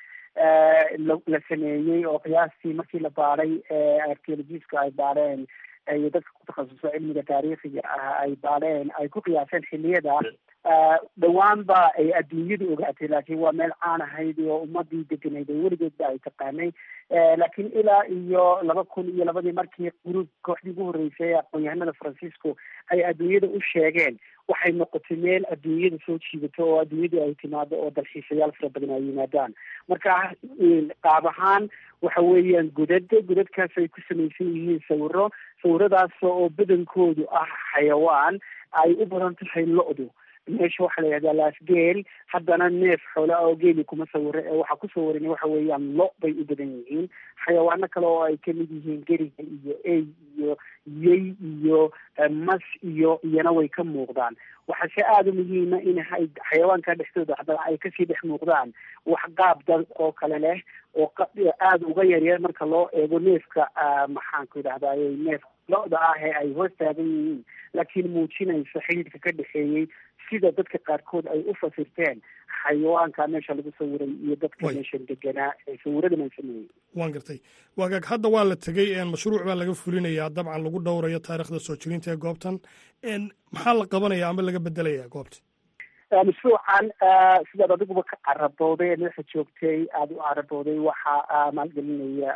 la sameeyey oo qiyaastii markii la baaday archeologiska ay baadheen iyo dadka ku takhasuso cilmiga taariikhiga ah ay baadheen ay ku qiyaaseen xiliyada dhowaan ba ay adduunyadu ogaatay laakiin waa meel caan ahayd oo ummadii deganayd oo weligeedba ay taqaanay laakiin ilaa iyo laba kun iyo labadii markii gruub kooxdii ugu horreysay ee aqoon-yahanada francisco ay adduunyada u sheegeen waxay noqotay meel adduunyada soo jiidato oo adduunyadu ay timaado oo dalxiisayaal fara badan ay yimaadaan marka qaab ahaan waxa weeyaan godad godadkaas ay ku samaysan yihiin sawiro sawiradaas oo badankoodu ah xayawaan ay u badan tahay lo-du meesha waxaa la yihahdaa laasgeel haddana neef xoola oo geeli kuma sawiro ee waxaa ku sawiran waxa weeyaan lo bay u badan yihiin xayawaano kale oo ay kamid yihiin geriga iyo ey iyo yey iyo mas iyo iyana way ka muuqdaan waxaase aada u muhiima in xayawaanka dhexdooda haddana ay kasii dhex muuqdaan wax qaab dad oo kale leh oo aada uga yaryar marka loo eego neefka maxaanku idhahdaay neef lo-da ah ee ay hoos taagan yihiin laakiin muujinaysa xidhiidhka ka dhexeeyey sida dadka qaarkood ay u fasirteen xayawaanka meesha lagu sawiray iyo dadka meeshan deganaa ee sawiradan ay sameeyey waan gartay waagaag hadda waa la tegey mashruuc baa laga fulinayaa dabcan lagu dhowrayo taariikhda soo jirinta ee goobtan maxaa la qabanaya ama laga bedelaya goobta mashruucan sidaad adiguba ka carabooday ee madaxa joogtay aada u carabooday waxaa maalgelinaya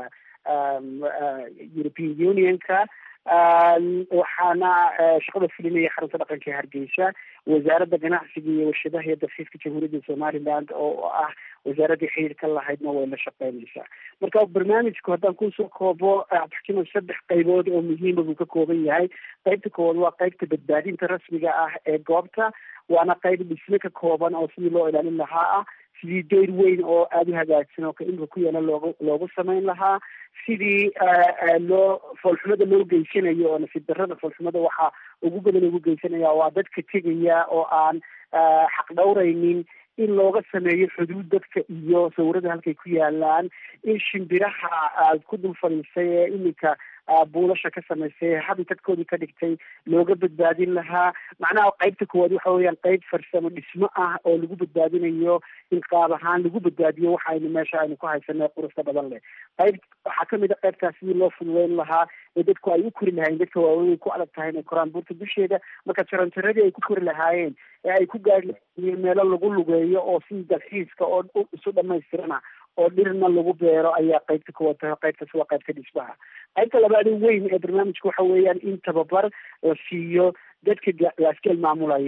european unionka waxaana shaqada fulinaya xarunta dhaqanka ee hargeysa wasaaradda ganacsiga iyo warshadaha iyo dalxiiska jamhuuriyadda somaliland oo ah wasaaradii xiriir ka lahaydna way la shaqeynaysaa marka barnaamijku haddaan kusoo koobo abdixkima saddex qaybood oo muhiima buu ka kooban yahay qaybta koowaad waa qaybta badbaadinta rasmiga ah ee goobta waana qayb dhisme ka kooban oo sidii loo ilaalin lahaa ah sidii deyr weyn oo aada u hagaagsan oo kaimka ku yaala loogu loogu samayn lahaa sidii loo foolxumada loo geysanayo oo nasiib darrada foolxumada waxaa ugu badan ugu geysanaya waa dadka tegaya oo aan xaq dhowraynin in looga sameeyo xuduud dadka iyo sawirada halkay ku yaalaan in shimbiraha aad ku dul fadhiisay ee iminka buulasha ka samaysay habitadkoodii ka dhigtay looga badbaadin lahaa macnaha qaybta koowaad waxa weeyaan qayb farsamo dhismo ah oo lagu badbaadinayo in qaab ahaan lagu badbaadiyo waxa aynu meesha aynu ku haysanay qurusta badan leh qayb waxaa kamid a qaybtaas sidii loo fududeyn lahaa ee dadku ay u kori lahaayeen dadka waaweyn ku adag tahay inay koraan buurta dusheeda marka jaranjaradii ay ku kori lahaayeen ee ay ku gaari lahaayeen meelo lagu lugeeyo oo sidii dalxiiska oo isu dhamaystirana oo dhirna lagu beero ayaa qaybta kuwa tahay qaybtaas waa qaybta dhismaha qaybta labaad weyn ee barnaamijka waxa weeyaan in tababar la siiyo dadka laasgeel maamulaya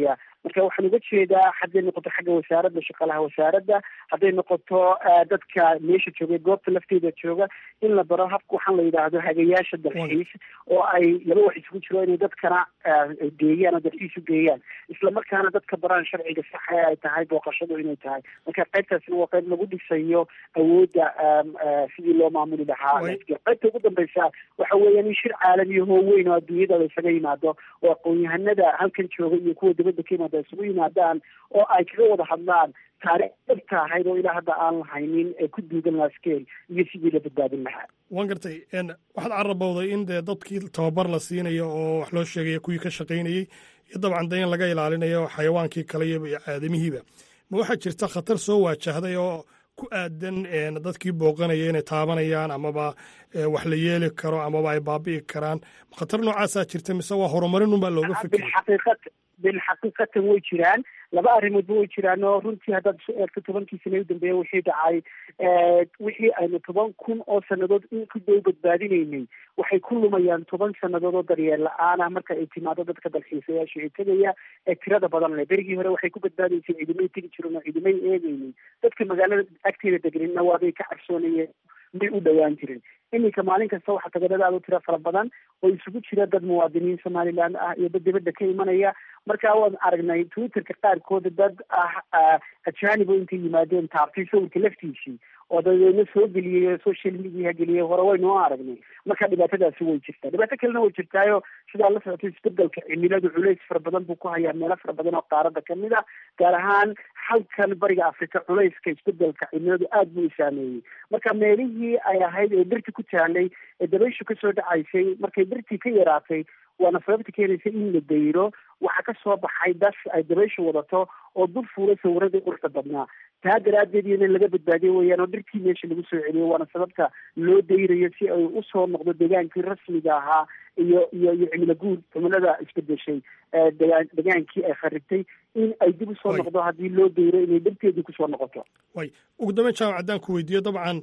marka waxaan uga jeedaa hadday noqoto xagga wasaaradda shaqaalaha wasaaradda hadday noqoto dadka meesha jooga goobta lafteeda jooga in la baro habka waxaan la yidhaahdo hagayaasha dalxiis oo ay laba wax isugu jiro inay dadkana geeyaan oo dalxiis u geeyaan islamarkaana dadka baraan sharciga saxa ee ay tahay booqashadu inay tahay marka qaybtaasna waa qayb lagu dhisayo awoodda sidii loo maamuli lahaa qaybta ugu dambeysa waxa weeyaan in shir caalamiya hoo weyn oo adduunyada la isaga yimaado oo aqoon-yahanada halkan jooga iyo kuwa dibadda ka yimaada isugu yimaadaan oo ay kaga wada hadlaan taariikh dhabta ahayd oo ilaa hadda aan lahaynin ee ku duugan laskeel iyo sidii la badbaadin lahaa waan gartay waxaad carabowday in dee dadkii tababar la siinayo oo wax loo sheegaya kuwii ka shaqaynayey iyo dabcan de in laga ilaalinayo xayawaankii kale iyo aadamihiiba ma waxaa jirta khatar soo waajahday oo ku aadan dadkii booqanaya inay taabanayaan amaba wax la yeeli karo amaba ay baabi'i karaan khatar noocaasaa jirta mise waa horumarin unbaa looga fikray bilxaqiiqatan way jiraan laba arrimoodba way jiraan oo runtii haddaad isu eegto tobankii sane u dambeeya wixii dhacay wixii aynu toban kun oo sannadood in ku dow badbaadinaynay waxay ku lumayaan toban sannadood oo daryeel la-aan ah marka ay timaado dadka dalxiisayaasha ee tegaya ee tirada badan leh berigii hore waxay ku badbaadaysay ciidamay tegi jiren oo ciidamay eegaynin dadka magaalada agteeda deganina waabay ka cabsoonayeen may u dhowaan jirin iminka maalin kasta waxaa tagadada aad u tiro fara badan oo isugu jira dad muwaadiniin somaliland ah iyo dad dibadda ka imanaya marka waan aragnay twitterka qaarkooda dad ah ajaanib oo intay yimaadeen taabtay sawirka laftiisii oo dabeedna soo geliyey social media geliyey hore waynu u aragnay marka dhibaatadaasi way jirtaa dhibaato kalena way jirtaayo sidaa la socotay isbedelka cimiladu culays fara badan buu ku hayaa meelo fara badan oo qaarada kamid ah gaar ahaan halkan bariga africa culayska isbedelka cimiladu aada buu u saameeyey marka meelihii ay ahayd ee dhirta ku taalay ee dabayshu kasoo dhacaysay markay dhirtii ka yaraatay waana sababta keenaysa in la dayro waxaa ka soo baxay das ay dabayshu wadato oo dul fuulay sawiradii quruxda badnaa taa daraaddeed iyo in laga badbaadiyo weeyaan oo dhirtii meesha lagu soo celiyo waana sababta loo dayrayo si ay usoo noqdo degaankii rasmiga ahaa iyo iyo iyo cimilo guud cimilada isbedeshay degaan degaankii ay kharibtay in ay dib usoo noqdo haddii loo dayro inay dhirteedii kusoo noqoto way ugu dambeyn jaamac haddaan ku weydiiyo dabcan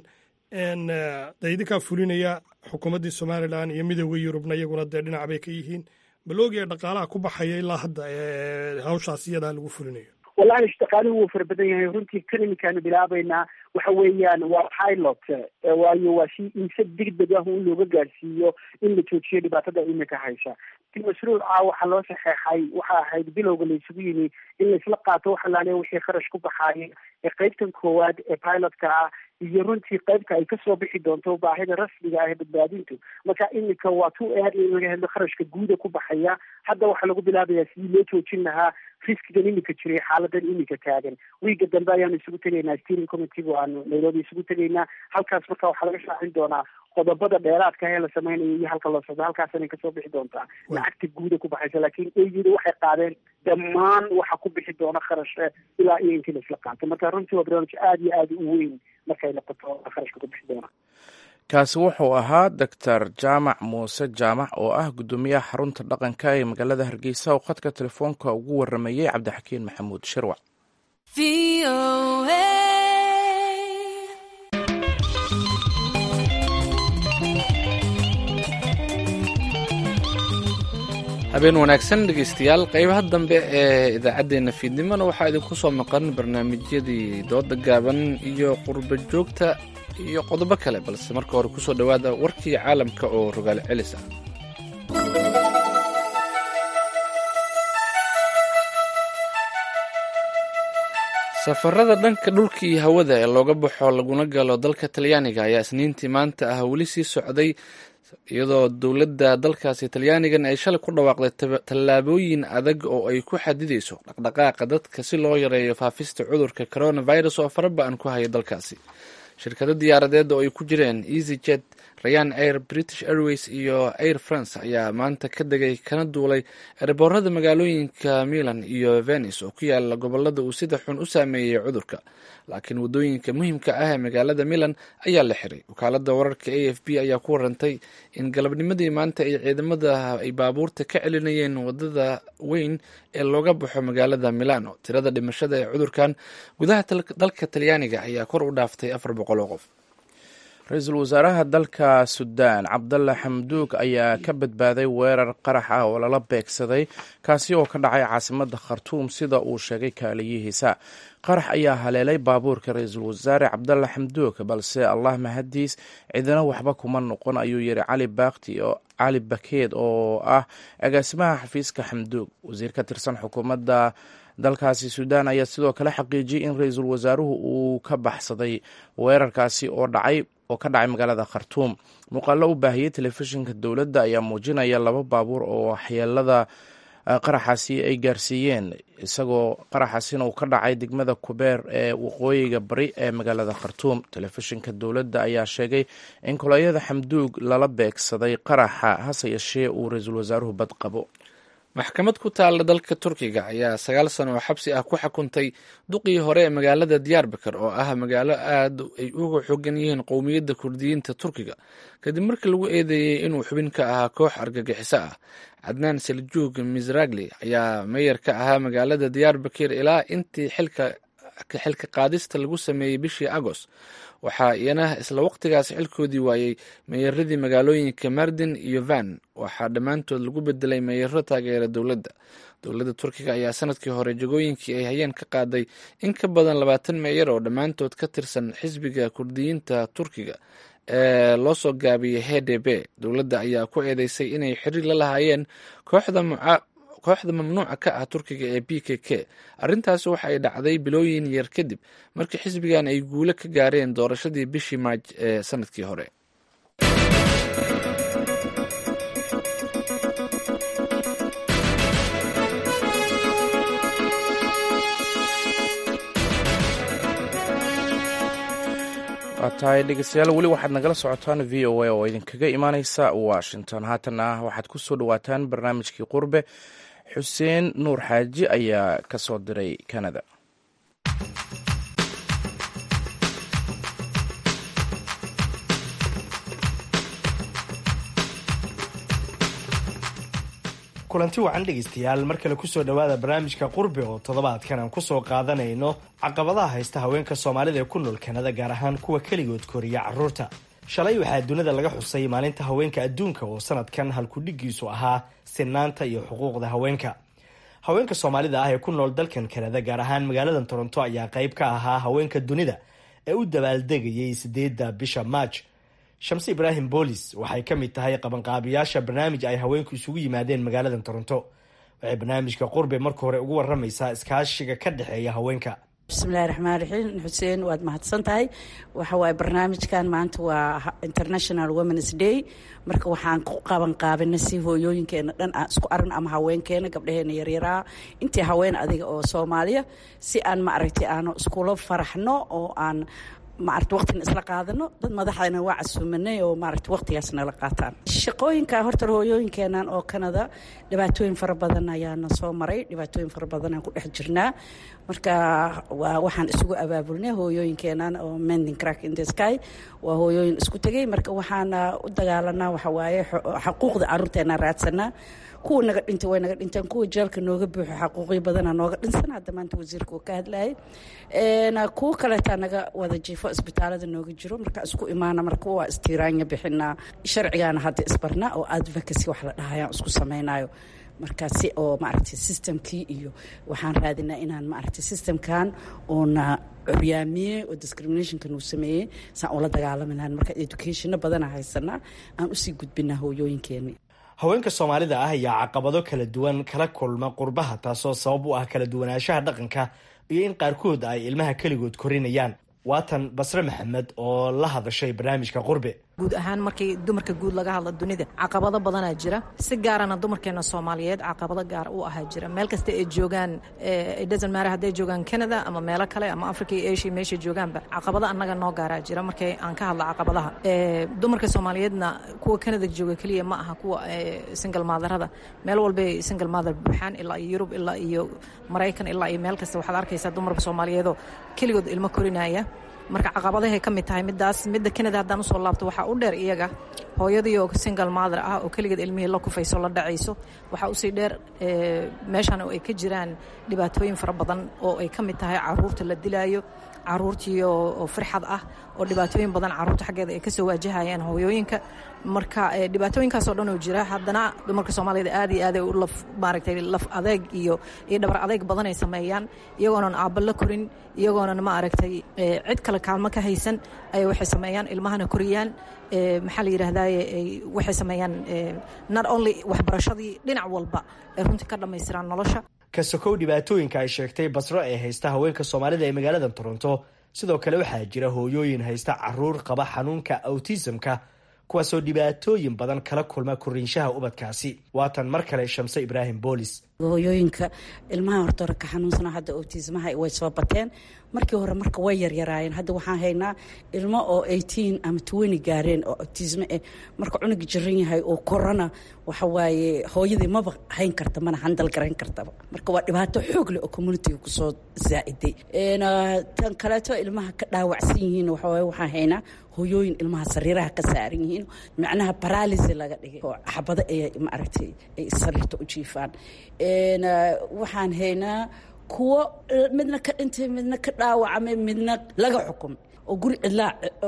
de idinkaa fulinaya xukuumaddii somalilan iyo midooda yurubna iyaguna dee dhinac bay ka yihiin baloogiya dhaqaalaha ku baxaya ilaa hadda hawshaas iyadaa lagu fulinayo wallahi dhaqaaluhu wuu fara badan yahay runtii kan iminkaanu bilaabaynaa waxa weeyaan waa pilot waayo waa si in si degdeg ah in looga gaarsiiyo in la joojiyo dhibaatada iminka haysa mashruuca waxaa loo saxeexay waxa ahayd bilowga la isugu yimi in laisla qaato waxa laaliya wixii kharash ku baxaaya ee qaybtan koowaad ee pilotka ah iyo runtii qaybta ay kasoo bixi doonto baahida rasmiga ah ee badbaadintu marka iminka waa tu aad in laga hadlo kharashka guuda ku baxaya hadda waxaa lagu bilaabayaa sidii loo joojin lahaa riskigan iminka jiray xaaladan iminka taagan wiiga dambe ayaanu isugu tegaynaa steering committee aanu nairobi isugu tegaynaa halkaas marka waxaa laga shaacin doonaa qodobada dheeraadka ee la sameynayo iyo halka loo socdo halkaasana kasoo bixi doontaa lacagta guuda ku baxaysa laakiin eyida waxay qaadeen dhammaan waxa ku bixi doona kharash ilaa iyo intii laisla qaato marka runtii waa barnaamij aada iyo aada u weyn markay noqoto kharashka ku bixi doona kaasi wuxuu ahaa doctor jaamac muuse jaamac oo ah guddoomiyaha xarunta dhaqanka ee magaalada hargeysa oo khadka telefoonka ugu waramayey cabdixakiin maxamuud shirwac habeen wanaagsan dhegeystayaal qeybaha dambe ee idaacaddeenna fiidnimona waxaa idinku soo maqan barnaamijyadii dooda gaaban iyo qurba joogta iyo qodobo kale balse marka hore kusoo dhowaada warkii caalamka oo rogaal celis ah safarada dhanka dhulka iyo hawada ee looga baxo laguna galo dalka talyaaniga ayaa isniintii maanta ah weli sii socday iyadoo dowladda dalkaasi talyaanigan ay shalay ku dhawaaqday tallaabooyin adag oo ay ku xadidayso dhaqdhaqaaqa dadka si loo yareeyo faafista cudurka coronavirus oo faraba-an ku haya dalkaasi shirkado diyaaradeed oo ay ku jireen easy jet rayan air british airways iyo air france ayaa maanta ka degay kana duulay erboorada magaalooyinka milan iyo venice oo ku yaala gobolada uu sida xun u saameeyey cudurka laakiin waddooyinka muhiimka ah ee magaalada milan ayaa la xiray wakaalada wararka a f b ayaa ku warantay in galabnimadii maanta ay ciidamada ay baabuurta ka celinayeen wadada weyn ee looga baxo magaalada milano tirada dhimashada ee cudurkan gudaha dalka talyaaniga ayaa kor u dhaaftay afar boqol oo qof ra-iisul wasaaraha dalka suudaan cabdalla xamduug ayaa ka badbaaday weerar qarax ah oo lala beegsaday kaasi oo ka dhacay caasimadda khartuum sida uu sheegay kaaliyihiisa qarax ayaa haleelay baabuurka ra-iisul wasaare cabdalla xamduug balse allah mahadiis cidina waxba kuma noqon ayuu yidhi cali baakti oo cali bakeed oo ah agaasimaha xafiiska xamduug wasiir ka tirsan xukuumadda dalkaasi suudaan ayaa sidoo kale xaqiijiyey in ra-iisul wasaaruhu uu ka baxsaday weerarkaasi oo dhacay oo ka dhacay magaalada khartuum muuqaalo u baahiyey telefishinka dowladda ayaa muujinaya laba baabuur oo waxyeelada qaraxaasi ay gaarsiiyeen isagoo qaraxaasina uu ka dhacay degmada kubeer ee waqooyiga bari ee magaalada khartuum telefishinka dowladda ayaa sheegay in koloyada xamduug lala beegsaday qaraxa hase yeeshee uu ra-iisul wasaaruhu bad qabo maxkamad ku taalla dalka turkiga ayaa sagaal sano oo xabsi ah ku xukuntay duqii hore ee magaalada diyaarbakar oo ah magaalo aad ay uga xogan yihiin qowmiyadda kurdiyiinta turkiga kadib markii lagu eedeeyey inuu xubin ka ahaa koox argagixiso ah cadnaan seljuug misragli ayaa meyer ka ahaa magaalada diyaarbakir ilaa intii xilka xilka qaadista lagu sameeyey bishii agost waxaa iyana isla waqtigaas xilkoodii waayey meeyaradii magaalooyinka mardin iyo van waxaa dhammaantood lagu bedelay meeyaro taageera dowladda dowladda turkiga ayaa sanadkii hore jagooyinkii ay hayeen ka qaaday in ka badan labaatan meeyar oo dhammaantood ka tirsan xisbiga kurdiyiinta turkiga ee loo soo gaabiyey h d b dowladda ayaa ku eedeysay inay xiriir la lahaayeen kooxda kooxda mamnuuca ka ah turkiga ee b k k arrintaasi waxa ay dhacday bilooyin yar kadib markii xisbigan ay guulo ka gaareen doorashadii bishii maaj ee sanadkii hore waa tahay dhegeystayaal weli waxaad nagala socotaan v o a oo idinkaga imaaneysa washington haatana waxaad ku soo dhawaataan barnaamijkii qurbe xuseen nuur xaaji ayaa ka soo diray canada kulanti wacan dhegaystayaal mar kale kusoo dhowaada barnaamijka qurbi oo toddobaadkan aan kusoo qaadanayno caqabadaha haysta haweenka soomaalida ee ku nool kanada gaar ahaan kuwa keligood koriya carruurta shalay waxaa dunida laga xusay maalinta haweenka adduunka oo sanadkan halkudhigiisu ahaa sinaanta iyo xuquuqda haweenka haweenka soomaalida ah ee ku nool dalkan kanada gaar ahaan magaalada toronto ayaa qayb ka ahaa haweenka dunida ee u dabaaldegayay sideedda bisha maaj shamse ibraahim boolis waxay ka mid tahay qabanqaabiyaasha barnaamij ay haweenku isugu yimaadeen magaalada toronto waxay barnaamijka qurbe marka hore ugu waramaysaa iskaashiga ka dhexeeya haweenka bismillahi raxmaan raxiim xuseen waad mahadsan tahay waxa waaye barnaamijkan maanta waa international womens day marka waxaan ku qaban qaabina si hooyooyinkeena dhan aan isku aragno ama haweenkeena gabdhaheena yaryaraa intii haween adiga oo soomaaliya si aan maaragtay aanu iskula faraxno oo aan maarata waqtina isla qaadano dad madaxdana waa casuumanay oo maarata waqtigaas nala qaataan shaqooyinka horta hooyooyinkeenan oo kanada dhibaatooyin fara badan ayaana soo maray dhibaatooyin fara badan aan ku dhex jirnaa marka waa waxaan isugu abaabulnay hooyooyinkeenan oo mending crack in the sky waa hooyooyin isku tegay marka waxaana u dagaalanaa waxa waaye xaquuqda carruurteena raadsanaa kuwa naga dhintay way naga dhinteen kuwa jeelka nooga buuxo xaquuqyo badana nooga dhinsan hadda maanta wasiirka uu ka hadlayay kuwa kaleetaa naga wada jiifo isbitaalada nooga jiro marka isku imaana marka waa istiiraanya bixinaa sharcigaana hadda isbarna oo advocacy wax la dhahayaan isku samaynayo marka si oo maaragtay systemkii iyo waxaan raadinaa inaan maaragtay systemkan oona curyaamiyey oo discriminationkan uu sameeyey saan ula dagaalami lahan marka educationna badana haysanaa aan usii gudbinaa hooyooyinkeeni haweenka soomaalida ah ayaa caqabado kala duwan kala kulma qurbaha taasoo sabab u ah kala duwanaanshaha dhaqanka iyo in qaarkood ay ilmaha keligood korinayaan waatan basre maxamed oo la hadashay barnaamijka qurbe guud ahaan markii dumarka guud laga hadla dunida caqabado badanaa jira si gaarana dumarkeena soomaaliyeed caqabado gaar u ahaa jira meel kasta ay joogaan dhasnmaare hadday joogaan canada ama meelo kale ama africa iyo asia meeshay joogaanba caqabado annaga noo gaaraa jira markay aan ka hadla caqabadaha dumarka soomaaliyeedna kuwa canada jooga keliya ma aha kuwa single maadarada meel walbay single maadar buuxaan ilaa iyo yurub ilaa iyo maraykan ilaa iyo meel kasta waxaad arkaysaa dumarka soomaaliyeedoo keligood ilmo korinaya marka caqabadahay ka mid tahay midaas midda kanada haddaan usoo laabto waxaa u dheer iyaga hooyadii oo single mother ah oo keligeed ilmihii la kufayso la dhacayso waxaa usii dheer meeshan oo ay ka jiraan dhibaatooyin fara badan oo ay ka mid tahay caruurta la dilaayo caruurtii oo firxad ah oo dhibaatooyin badan caruurta xaggeeda ay kasoo waajahayaan hooyooyinka marka dhibaatooyinkaasoo dhan oo jira haddana dumarka soomaaliyada aad iyo aad ay u laf maaragtay laf adeeg iyo iyo dhabar adeeg badan ay sameeyaan iyagoonan aabba la korin iyagoonan ma aragtay cid kale kaalmo ka haysan ayay waxay sameeyaan ilmahana koriyaan maxaa la yidhaahdaye waxay sameeyaan not only waxbarashadii dhinac walba ay runtii ka dhammaystiraan nolosha ka sokow dhibaatooyinka ay sheegtay basro ee haysta haweenka soomaalida ee magaalada toronto sidoo kale waxaa jira hooyooyin haysta caruur qaba xanuunka autismka kuwaasoo dhibaatooyin badan kala kulma koriinshaha ubadkaasi waatan mar kale shamse ibraahim boolis hooyooyinka ilmaha hortore ka xanuunsana hadda autismaha way soo bateen markii hore marka way yaryaraayeen hadda waxaan haynaa ilmo oo eighteen ama twenty gaareen oo autisme eh marka cunuga jiran yahay oo korona waxa waaye hooyadii maba hayn karta mana handal garayn kartaba marka waa dhibaato xoog leh oo communitiga kusoo zaa'iday tan kaleeto ilmaha ka dhaawacsan yihiin waxawaaye waxaan haynaa hooyooyin ilmaha sariiraha ka saaran yihiin macnaha baralisi laga dhigay oo xabado ay maaragtay ay sariirta u jiifaan waxaan haynaa kuwo midna ka dhintay midna ka dhaawacmay midna laga xukumay oo guri cidlaa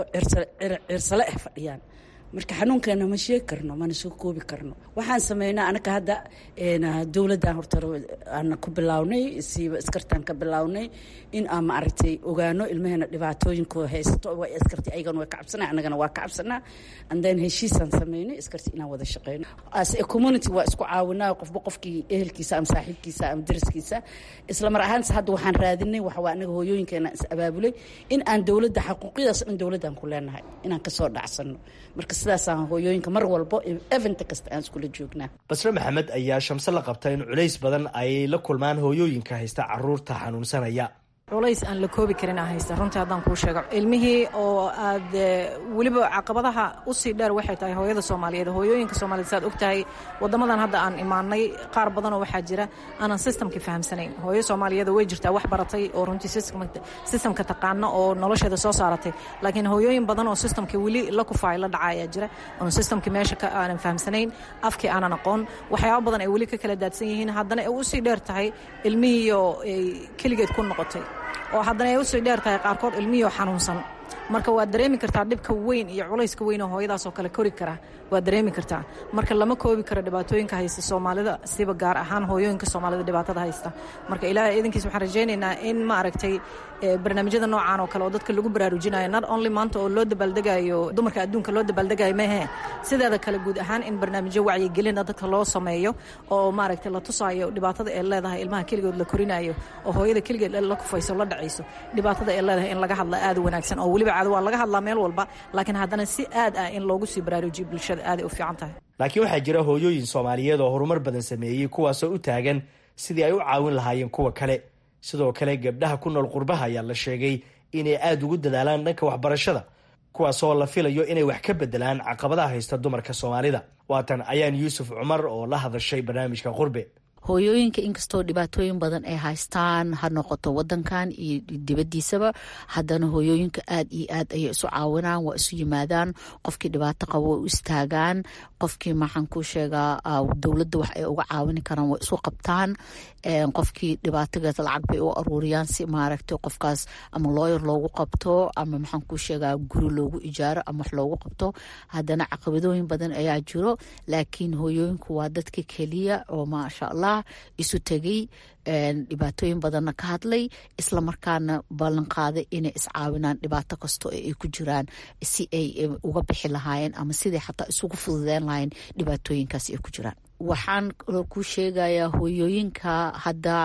cirsale ah fadhiyaan marka xanuunkeena ma sheegi karno mana soo koobi karno waxaan sameynaa anaga hadda dowladdan horta aan ku bilownay siiba iskartaan ka bilownay in aan maaragtay ogaano ilmaheena dhibaatooyinka haysato waa iskarti ayagana waa ka cabsanaa annagana waa ka cabsanaa and then heshiisaan sameynay iskarti inaan wada shaqeyno as a community waa isku caawinaa qofba qofkii ehelkiisa ama saaxiibkiisa ama dariskiisa isla mar ahaanse hadda waxaan raadinay waxa waa anaga hooyooyinkeena is abaabulay in aan dowladda xaquuqyadaas dhan dowladdan ku leenahay inaan kasoo dhacsano marka sidaasaan hooyooyinka mar walbo event kasta aan iskula joognaa basre maxamed ayaa shamse la qabta in culays badan ay la kulmaan hooyooyinka haysta caruurta xanuunsanaya culays aan la koobi karin aa haysta runtii haddaan kuu sheego ilmihii oo aad weliba caqabadaha usii dheer waxay tahay hooyada soomaaliyeed hooyooyinka soomaaliyed saad og tahay waddamadan hadda aan imaanay qaar badanoo waxaa jira aanan systemka fahamsanayn hooyo soomaaliyeed way jirtaa wax baratay oo runtii systemka taqaano oo nolosheeda soo saaratay laakiin hooyooyin badan oo systemka weli la kufaay la dhaca ayaa jira oon systemka meesha ka aanan fahamsanayn afkii aanan aqoon waxyaaba badan ay weli ka kala daadsan yihiin haddana ay usii dheer tahay ilmihiioo ay keligeed ku noqotay oo haddana ay usii dheer tahay qaarkood ilmihii oo xanuunsan marka waad dareemi kartaa dhibka weyn iyo culayska weyn oo hooyadaasoo kale kori kara waad dareemi kartaa marka lama koobi karo dhibaatooyinka haysta soomaalida siba gaar ahaan hooyooyinka soomaalida dhibaatada haysta marka ilaahay iidankiis waxaan rajaynaynaa in ma aragtay barnaamijyada noocan oo kale oo dadka lagu baraarujinayo not only maanta oo loo dabaaldegayo dumarka adduunka loo dabaaldegayo mehe sideeda kale guud ahaan in barnaamijyo wacyigelina dadka loo sameeyo oo maaragtay la tusaayo dhibaatada ay leedahay ilmaha keligood la korinayo oo hooyada keligeed la kufayso la dhacayso dhibaatada ay leedahay in laga hadla aad u wanaagsan oo weliba caado waa laga hadlaa meel walba laakiin haddana si aad ah in loogu sii baraarujiyo bulshada aaday u fiican tahay laakiin waxaa jira hooyooyin soomaaliyeed oo horumar badan sameeyey kuwaasoo u taagan sidii ay u caawin lahaayeen kuwa kale sidoo kale gabdhaha ku nool qurbaha ayaa la sheegay inay aada ugu dadaalaan dhanka waxbarashada kuwaasoo la filayo inay wax ka bedelaan caqabadaha haysta dumarka soomaalida waatan ayaan yuusuf cumar oo la hadashay barnaamijka qurbe hooyooyinka inkastoo dhibaatooyin badan ay haystaan ha noqoto wadankan iyo dibadiisaba haddana hooyooyinka aad iyo aad ayay isu caawinaan waa isu yimaadaan qofkii dhibaato qabo way u istaagaan qofkii maxaan ku sheegaa dowladda wax ay uga caawini karaan way isu qabtaan qofkii dhibaatageed lacag bay u aruuriyaan si maaragtay qofkaas ama looyar loogu qabto ama maxaan ku sheegaa guri loogu ijaaro ama wax loogu qabto haddana caqabadooyin badan ayaa jiro laakiin hooyooyinku waa dadka keliya oo maasha allah isu tegay dhibaatooyin badanna ka hadlay islamarkaana ballan qaaday inay iscaawinaan dhibaato kastoo ay ku jiraan si ay uga bixi lahaayeen ama siday xataa isugu fududeen lahayen dhibaatooyinkaas ay ku jiraan waxaan ku sheegayaa hooyooyinka hadda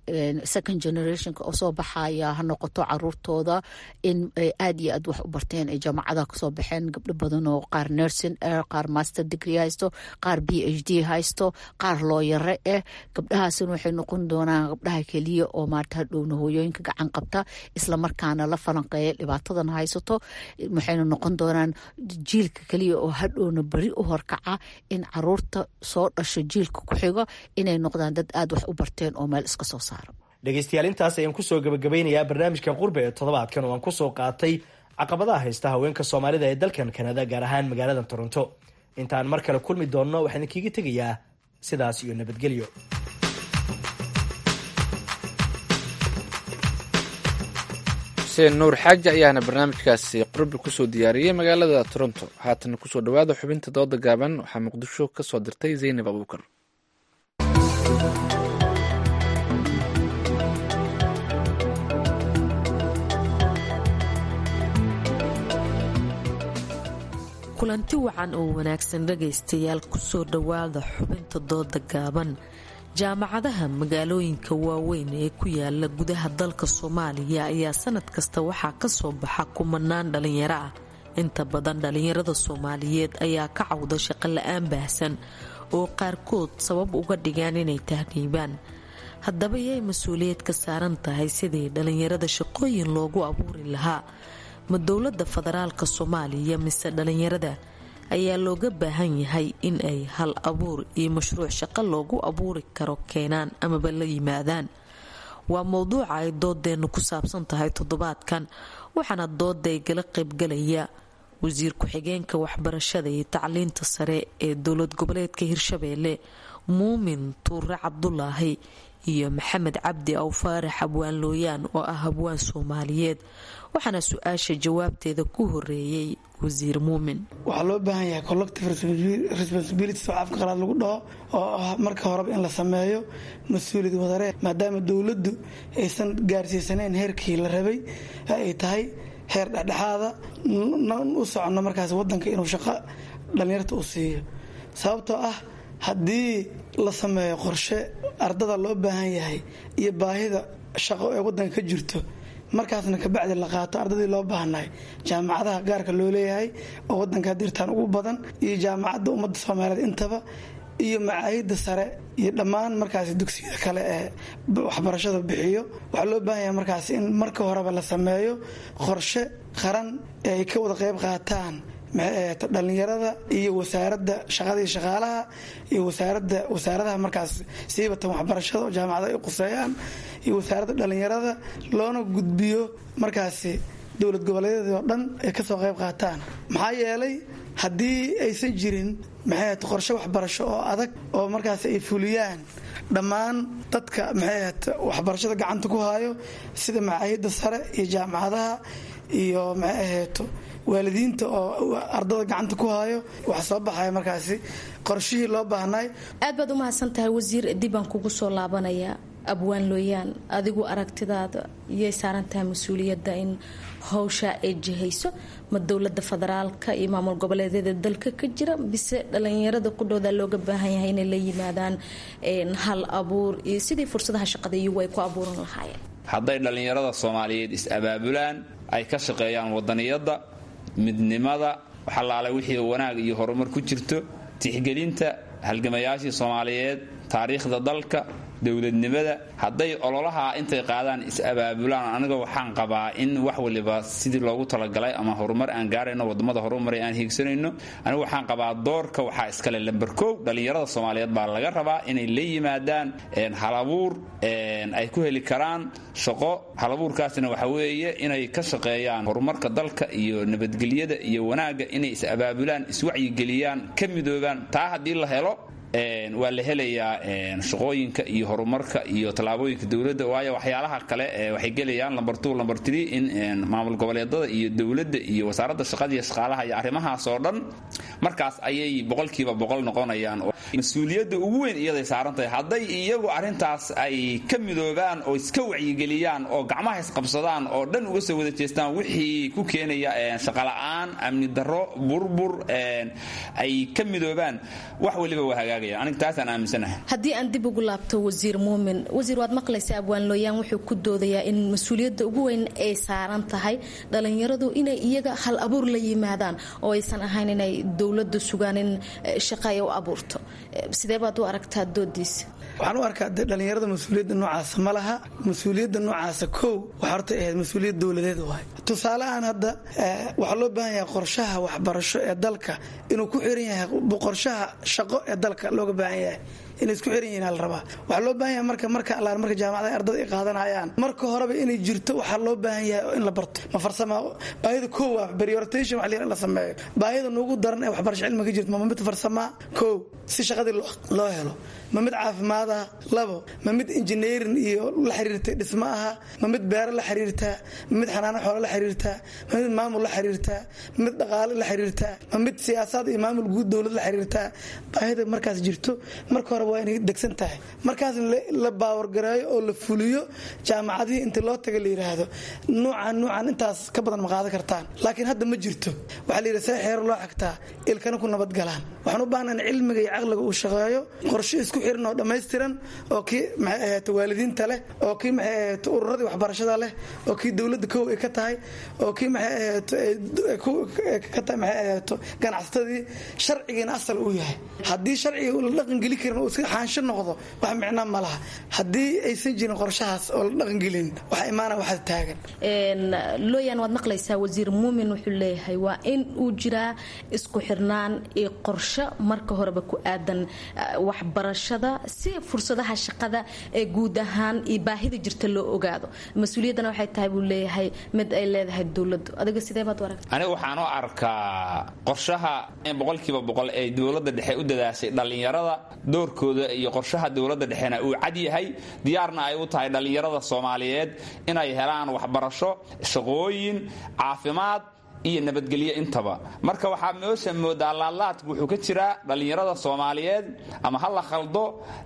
second generationka oo soo baxaya ha noqoto caruurtooda in ay aad iyo aad wax u barteen ay jaamacada kasoo baxeen gabdho badan oo qaar nursing eh qaar master degree haysto qaar b h d haysto qaar looyare eh gabdhahaasina waxay noqon doonaan gabdhaha keliya oo maarta hadhowna hooyooyinka gacan qabta islamarkaana la falanqeeya dhibaatadan haysato waxayna noqon doonaan jiilka keliya oo hadhowna beri u horkaca in caruurta soo dhasho jiilka ku xigo inay noqdaan dad aad wax u barteen oo meel iska soo saara dhegaystayaal intaas ayaan kusoo gabagabaynayaa barnaamijka qurbe ee toddobaadkan oo aan kusoo qaatay caqabadaha haysta haweenka soomaalida ee dalkan kanada gaar ahaan magaalada toronto intaan mar kale kulmi doonno waxaan idinkiiga tegayaa sidaas iyo nabadgelyo xuseen nuur xaaji ayaana barnaamijkaasi qurbi kusoo diyaariyey magaalada toronto haatana kusoo dhawaada xubinta dooda gaaban waxaa muqdisho ka soo dirtay zaynab abuukar kulanti wacan oo wanaagsan dhagaystayaal kusoo dhowaada xubinta dooda gaaban jaamacadaha magaalooyinka waaweyn ee ku yaala gudaha dalka soomaaliya ayaa sanad kasta waxaa ka soo baxa kumanaan dhalinyaro ah inta badan dhalinyarada soomaaliyeed ayaa ka cawda shaqo la-aan baahsan oo qaarkood sabab uga dhigaan inay tahriibaan haddaba yay mas-uuliyad ka saaran tahay sidii dhalinyarada shaqooyin loogu abuuri lahaa ma dowladda federaalka soomaaliya mise dhalinyarada ayaa looga baahan yahay in ay hal abuur iyo mashruuc shaqo loogu abuuri karo keenaan amaba la yimaadaan waa mowduuca ay doodeennu ku saabsan tahay toddobaadkan waxaana dooday gala qaybgalaya wasiir ku-xigeenka waxbarashada iyo tacliinta sare ee dowlad goboleedka hirshabeelle muumin tuure cabdulaahi iyo maxamed cabdi aw faarax abwaan looyaan oo ah habwaan soomaaliyeed waxaana su-aasha jawaabteeda ku horeeyey wasiir muumin waxaa loo baahan yahay collective responsibilities oo afka qalaad lagu dhaho oo ah marka horeba in la sameeyo mas-uuliyad wadaree maadaama dowladdu aysan gaarsiisanayn heerkii la rabay ay tahay heer dhexdhexaada u socono markaas wadanka inuu shaqo dhallinyarta u siiyo sababtoo ah haddii la sameeyo qorshe ardada loo baahan yahay iyo baahida shaqo ee wadanka ka jirto markaasna kabacdi la qaato ardadii loo baahnahay jaamacadaha gaarka loo leeyahay oo wadanka dirtaan ugu badan iyo jaamacadda ummadda soomaaliyeed intaba iyo macaahidda sare iyo dhammaan markaas dugsiyada kale ee waxbarashada bixiyo waxaa loo baahan yahay markaas in marka horeba la sameeyo qorshe qaran ee ay ka wada qayb qaataan dhalinyarada iyo wasaaradda shaqadii shaqaalaha iyo wasaarada wasaaradaha markaas siibatan waxbarashada oo jaamacada ay quseeyaan iyo wasaaradda dhalinyarada loona gudbiyo markaasi dowlad goboleedyadii oo dhan ay kasoo qayb qaataan maxaa yeelay haddii aysan jirin maxay ahayd qorshe waxbarasho oo adag oo markaas ay fuliyaan dhammaan dadka maxay ahayd waxbarashada gacanta ku hayo sida macaahidda sare iyo jaamacadaha iyo maxay ahayd waalidiinta oo ardada gacanta ku hayo waxa soo baxaya markaasi qorshihii loo baahnay aad baad u mahadsan tahay wasiir dib baan kugu soo laabanayaa abwaan looyaan adigu aragtidaada iyay saaran tahay mas-uuliyadda in howshaa ay jihayso ma dowlada federaalka iyo maamul goboleedyada dalka ka jira bise dhalinyarada qudhooda looga baahan yahay inay la yimaadaan hal abuur iyo sidii fursadaha shaqada iyagu ay ku abuuran lahaayeen hadday dhallinyarada soomaaliyeed is-abaabulaan ay ka shaqeeyaan wadaniyadda midnimada waxalaala wixii wanaag iyo horumar ku jirto tixgelinta halgamayaashii soomaaliyeed taariikhda dalka dowladnimada hadday ololaha intay qaadaan is-abaabulaan aniga waxaan qabaa in wax waliba sidii loogu talagalay ama horumar aan gaarayno wadamada horumaray aan hiigsanayno anigu waxaan qabaa doorka waxaa iskale lamber kow dhallinyarada soomaaliyeed baa laga rabaa inay la yimaadaan halabuur ay ku heli karaan shaqo halabuurkaasna waxa weeye inay ka shaqeeyaan horumarka dalka iyo nabadgelyada iyo wanaagga inay is-abaabulaan iswacyigeliyaan ka midoobaan taa haddii la helo waa la helayaa shaqooyinka iyo horumarka iyo tallaabooyinka dowladda waayo waxyaalaha kale waxay gelayaan lamber two lamber three in maamul goboleedada iyo dowladda iyo wasaaradda shaqada iyo shaqaalaha iyo arrimahaas oo dhan markaas ayay boqolkiiba boqol noqonayaan mas-uuliyadda ugu weyn iyaday saaran tahay hadday iyagu arrintaas ay ka midoobaan oo iska wacyigeliyaan oo gacmaha isqabsadaan oo dhan uga soo wada jeestaan wixii ku keenaya shaqola'aan amni darro burbur ay ka midoobaan wax waliba waa hagaagaya aniga taasaan aaminsanahay haddii aan dib ugu laabto wasiir muumin wasiir waad maqlaysa abwaan looyaan wuxuu ku doodayaa in mas-uuliyadda ugu weyn ay saaran tahay dhalinyaradu inay iyaga hal abuur la yimaadaan oo aysan ahayn inay dowladda sugaan in shaqa ay u abuurto sidee baad u aragtaa doodiisa waxaan u arkaa de dhallinyarada mas-uuliyadda noocaasa ma laha mas-uuliyadda noocaasa kow waxaa horta ahayd mas-uuliyad dowladeed waay tusaaleahaan hadda waxaa loo baahan yahay qorshaha waxbarasho ee dalka inuu ku xiran yahay qorshaha shaqo ee dalka looga baahan yahay inay isku xiran yihiin la rabaa waxaa loo baahan yahay marka marka allaar marka jaamacadaha ardada ay qaadanayaan marka horeba inay jirto waxaa loo baahan yahay in la barto ma farsama baahida kow waa prioritation wax la sameeyo baahida nuugu daran ee waxbarasho cilmiga jirto ma mid farsamaa kow si shaqadii loo helo ma mid caafimaad ah labo ma mid engineering iyo la xiriirta dhismo aha ma mid beero la xiriirtaa ma mid xanaano xoolo la xiriirtaa ma mid maamul la xiriirtaa ma mid dhaqaale la xiriirtaa ma mid siyaasaad iyo maamul guud dowlad la xiriirtaa baahida markaas jirto marka hore waa inay degsan tahay markaas la baawargareeyo oo la fuliyo jaamacadihii inta loo taga la yidhaahdo nuucan nuucan intaas ka badan ma qaadan kartaan laakiin hadda ma jirto waxaa la yidhi see xeero loo xagtaa ilkana ku nabadgalaan waxaan u baahna in cilmiga iyo caqliga uu shaqeeyo qorshe isku xiran oo dhammaystiran oo kii maxay ahayd waalidiinta leh oo kii maxay ahayd ururadii waxbarashada leh oo kii dowladda kow ay ka tahay oo kii maxay ahayd ka tahay maxay ahayd ganacsatadii sharcigiina asal uu yahay haddii sharciga la dhaqangeli karin uu iska xaansho noqdo wax micno ma laha haddii aysan jirin qorshahaas oo la dhaqangelin waxa imaana waxaad taagan looyan waad maqlaysaa wasiir muumin wuxuu leeyahay waa in uu jiraa isku xirnaan iyo qorsho marka horeba ku aadan waxbarashada si fursadaha shaqada ee guud ahaan iyo baahida jirta loo ogaado mas-uuliyaddana waxay tahay buu leeyahay mid ay leedahay dowladdu adiga sidee baad u aragta aniga waxaan u arkaa qorshaha boqolkiiba boqol ee dowladda dhexe u dadaashay dhallinyarada doorkooda iyo qorshaha dowladda dhexena uu cad yahay diyaarna ay u tahay dhallinyarada soomaaliyeed inay helaan waxbarasho shaqooyin caafimaad iyo nabadgelyo intaba marka waxaa meesha moodaa laadlaadku wuxuu ka jiraa dhallinyarada soomaaliyeed ama ha la khaldo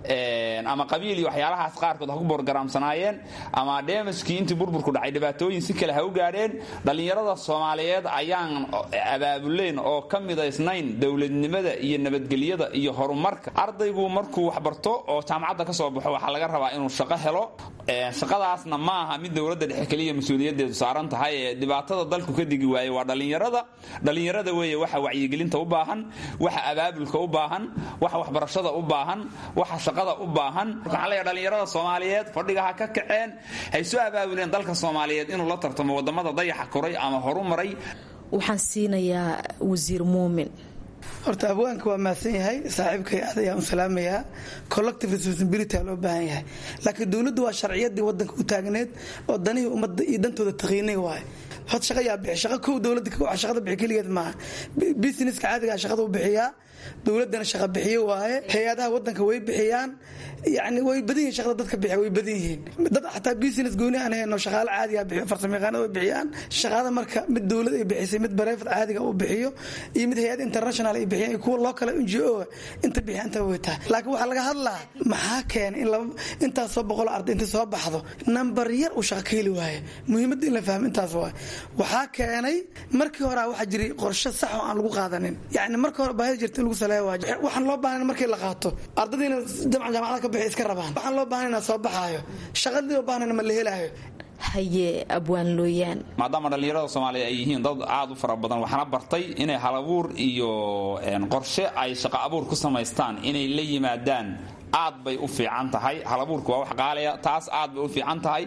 ama qabiil iyo waxyaalahaas qaarkood ha ku boorgaraamsanaayeen ama dheemaskii intii burburku dhacay dhibaatooyin si kale ha u gaadheen dhallinyarada soomaaliyeed ayaan abaabulayn oo ka midaysnayn dowladnimada iyo nabadgelyada iyo horumarka ardaygu markuu waxbarto oo jaamacadda ka soo baxo waxaa laga rabaa inuu shaqo helo shaqadaasna ma aha mid dowladda dhexe keliya mas-uuliyadeedu saaran tahay ee dhibaatada dalku ka digi waaye waa dhallinyarada dhallinyarada weeye waxa wacyigelinta u baahan waxa abaabulka u baahan waxa waxbarashada u baahan waxa shaqada u baahan waxaan leeyahay dhallinyarada soomaaliyeed fadhiga ha ka kaceen hay soo abaabuleen dalka soomaaliyeed inuu la tartamo wadamada dayaxa koray ama horu maray waxaan siinayaa wasiir muumin horta abwaanka waa mahadsan yahay saaxiibkay aad ayaan u salaamayaa collective responsibility aa loo baahan yahay laakiin dowladdu waa sharciyadii wadanka u taagneed oo danihii ummadda iyo dantooda taqiinay waaye hod shaqa yaa bixi shaqa kow dowladda shaqada bixi keligeed maaha businesska caadigaa shaqada u bixiyaa dowladdana shaqa bixiyo waaye hay-adaha wadanka way bixiyaan yani way badan yihiin shaqada dadka bixiya way badan yihiin dad xataa business gooni aan hayno shaqaale caadiga bixiyo farsamo yaqaanada way bixiyaan shaqada marka mid dowlad ay bixisay mid bareefad caadiga uu bixiyo iyo mid hay-ad international ay bixiyaan iyo kuwa loo kale n g o inta bixiya inta way tahay laakiin waxaa laga hadlaa maxaa keenay in laba intaas soo boqol arday inta soo baxdo number yar uu shaqa ka heli waaye muhiimadda in la fahmo intaas waaye waxaa keenay markii hore waxaa jiray qorshe sax oo aan lagu qaadanin yani marka hore baahida jirta in lagu saleeyo waa waxaan loo baahan markii la qaato ardadiina jamcan jaamacada ka bixi iska rabaan waxaan loo baahan inaa soo baxaayo shaqadii loo baahan ma la helaayo haye abwaan looyaan maadaama dhallinyarada soomaaliya ay yihiin dad aad u fara badan waxaana bartay inay halabuur iyo qorshe ay shaqo abuur ku samaystaan inay la yimaadaan aad bay u fiican tahay halabuurka waa wax qaalaya taas aad bay u fiican tahay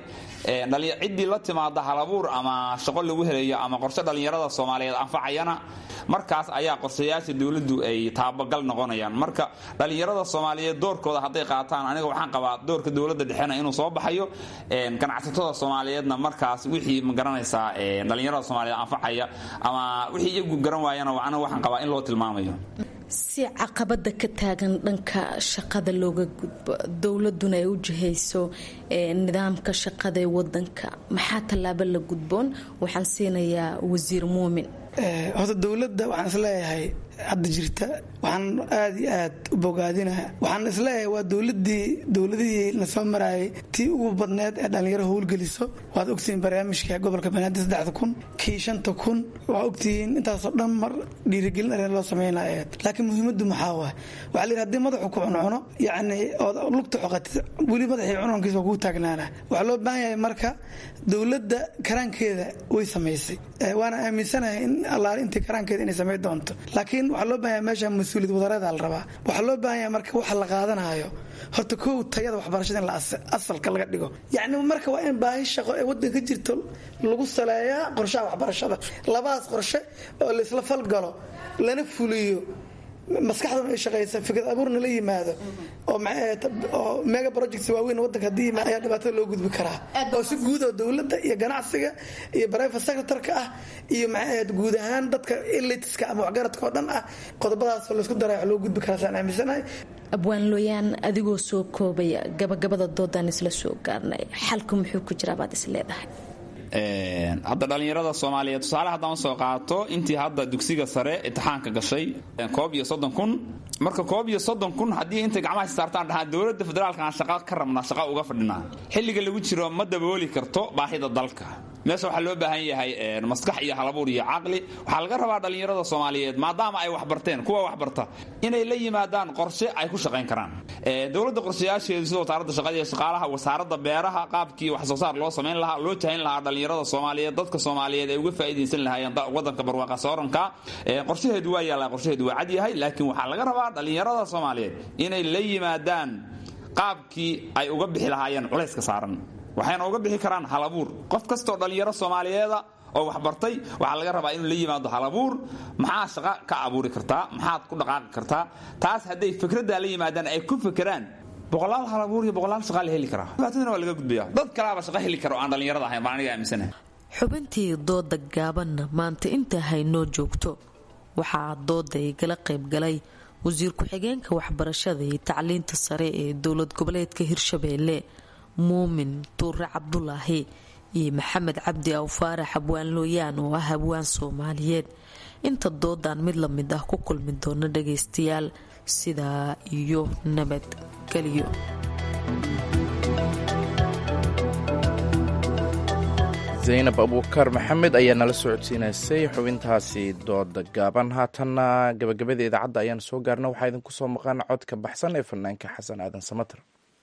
ciddii la timaada halabuur ama shaqo lagu helayo ama qorshe dhallinyarada soomaaliyeed anfacayana markaas ayaa qorshayaasha dowladdu ay taabagal noqonayaan marka dhallinyarada soomaaliyeed doorkooda hadday qaataan aniga waxaan qabaa doorka dowladda dhexena inuu soo baxayo ganacsatada soomaaliyeedna markaas wixii magaranaysaa dhallinyarada soomaaliyeed anfacaya ama wixii iyagu garan waayana aniga waxaan qabaa in loo tilmaamayo si caqabada ka taagan dhanka shaqada looga gudbo dowladuna ay u jihayso nidaamka shaqada ee wadanka maxaa tallaabo la gudboon waxaan siinayaa wasiir muumin horta dowladda waxaan isleeyahay hadda jirta waxaan aad iyo aad u bogaadinaha waxaan isleeyahay waa dowladii dowladihii na soo maraayay tii ugu badneed ee dhallinyaro howlgeliso waad ogtihiin barnaamijka gobolka banaadir saddexda kun kii shanta kun waa ogtihiin intaasoo dhan mar dhiirigelin arrin loo sameynaya laakiin muhiimaddu maxaa waay waxaa layidhi hadii madaxu ku cuncuno yacni ood lugta xoqatid weli madaxii cununkiisa waa kuu taagnaana waxaa loo baahan yahay marka dowladda karaankeeda way samaysay waana aaminsanahay in allaale intii karaankeeda inay samayn doonto laakiin waxaa loo baahan yahay meesha mas mas-uuliyad wadareeda la rabaa waxaa loo baahan yahay marka waxa la qaadanayo horta kow tayada waxbarashada in asalka laga dhigo yacni marka waa in baahi shaqo ee waddanka jirto lagu saleeyaa qorshaha waxbarashada labadaas qorshe oo laisla falgalo lana fuliyo maskaxdana ay shaqaysa fikrad abuurna la yimaado oo mega projects waaweyn wadanka hadii yimaad ayaa dhibaatada loo gudbi karaa oo si guud oo dowladda iyo ganacsiga iyo private secretarka ah iyo maxay guud ahaan dadka elitiska ama waxgaradka oo dhan ah qodobadaas laysku daray wax loo gudbi karaa saan aaminsanahay abwaan looyaan adigoo soo koobaya gabagabada doodaan isla soo gaarnay xalku muxuu ku jiraa baad is leedahay hadda dhallinyarada soomaaliyeed tusaale haddaan soo qaato intii hadda dugsiga sare imtixaanka gashay koob iyo soddon kun marka koob iyo soddon kun haddii intay gacmaha saartaan dhahaan dowladda federaalka aan shaqa ka rabnaa shaqa uga fadhinaa xilliga lagu jiro ma dabooli karto baahida dalka meesha waxaa loo baahan yahay maskax iyo halabuur iyo caqli waxaa laga rabaa dhallinyarada soomaaliyeed maadaama ay waxbarteen kuwa waxbarta inay la yimaadaan qorshe ay ku shaqayn karaan dowladda qorshayaasheedu sida wasaaradda shaqada iyo shaqaalaha wasaaradda beeraha qaabkii wax soo saar loo samayn lahaa loo jahayn lahaa dhallinyarada soomaaliyeed dadka soomaaliyeed ay uga faa'iidaysan lahaayeen wadanka barwaaqa sooranka qorshaheedu waa yaallaa qorshaheedu waa cad yahay laakiin waxaa laga rabaa dhallinyarada soomaaliyeed inay la yimaadaan qaabkii ay uga bixi lahaayeen culayska saaran waxayna uga bixi karaan halabuur qof kastoo dhallinyaro soomaaliyeeda oo waxbartay waxaa laga rabaa inuu la yimaado halabuur maxaa shaqa ka abuuri kartaa maxaad ku dhaqaaqi kartaa taas hadday fikraddaa la yimaadaan ay ku fekeraan boqolaal halabuur iyo boqolaal shaqa la heli karaa dhibaatadana waa laga gudbaya dad kalaaba shaqa heli kara oo aan dhallinyarada ahayn baan aniga aaminsanahay xubintii dooda gaabanna maanta inta haynoo joogto waxaa dooda igala qaybgalay wasiir ku-xigeenka waxbarashada iyo tacliinta sare ee dowlad goboleedka hirshabeelle muumin tuure cabdulaahi iyo maxamed cabdi awfaarax abwaan looyaan oo ah abwaan soomaaliyeed inta doodaan mid la mid ah ku kulmi doona dhagaystayaal sidaa iyo nabadgelyo zaynab abuukar maxamed ayaa nala socodsiinaysay xubintaasi dooda gaaban haatanna gabagabada idaacadda ayaan soo gaarna waxaa idinku soo maqan codka baxsan ee fanaanka xasan aadan samater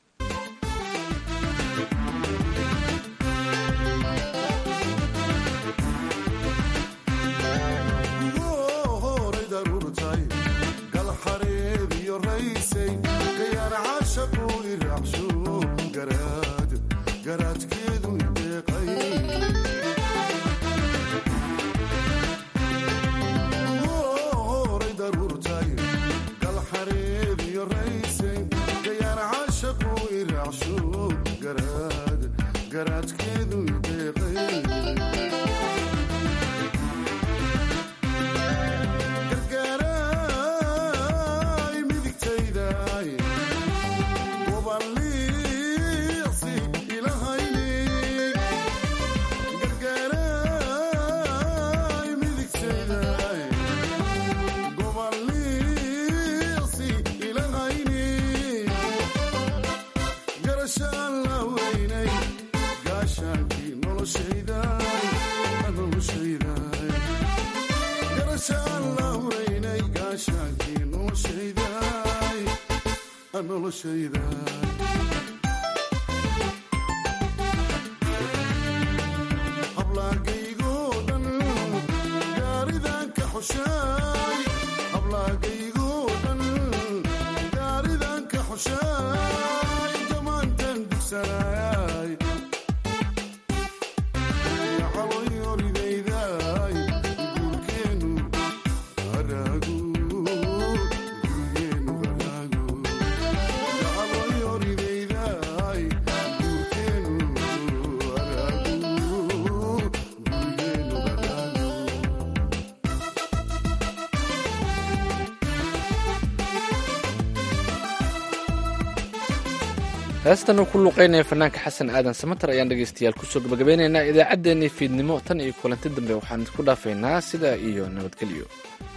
heestan uu ku luuqeynaya fanaanka xasan aadan samater ayaan dhegaystayaal kusoo gabagabeynaynaa idaacaddeenii fiidnimo tan iyo kulanti dambe waxaan isku dhaafaynaa sidaa iyo nabadgelyo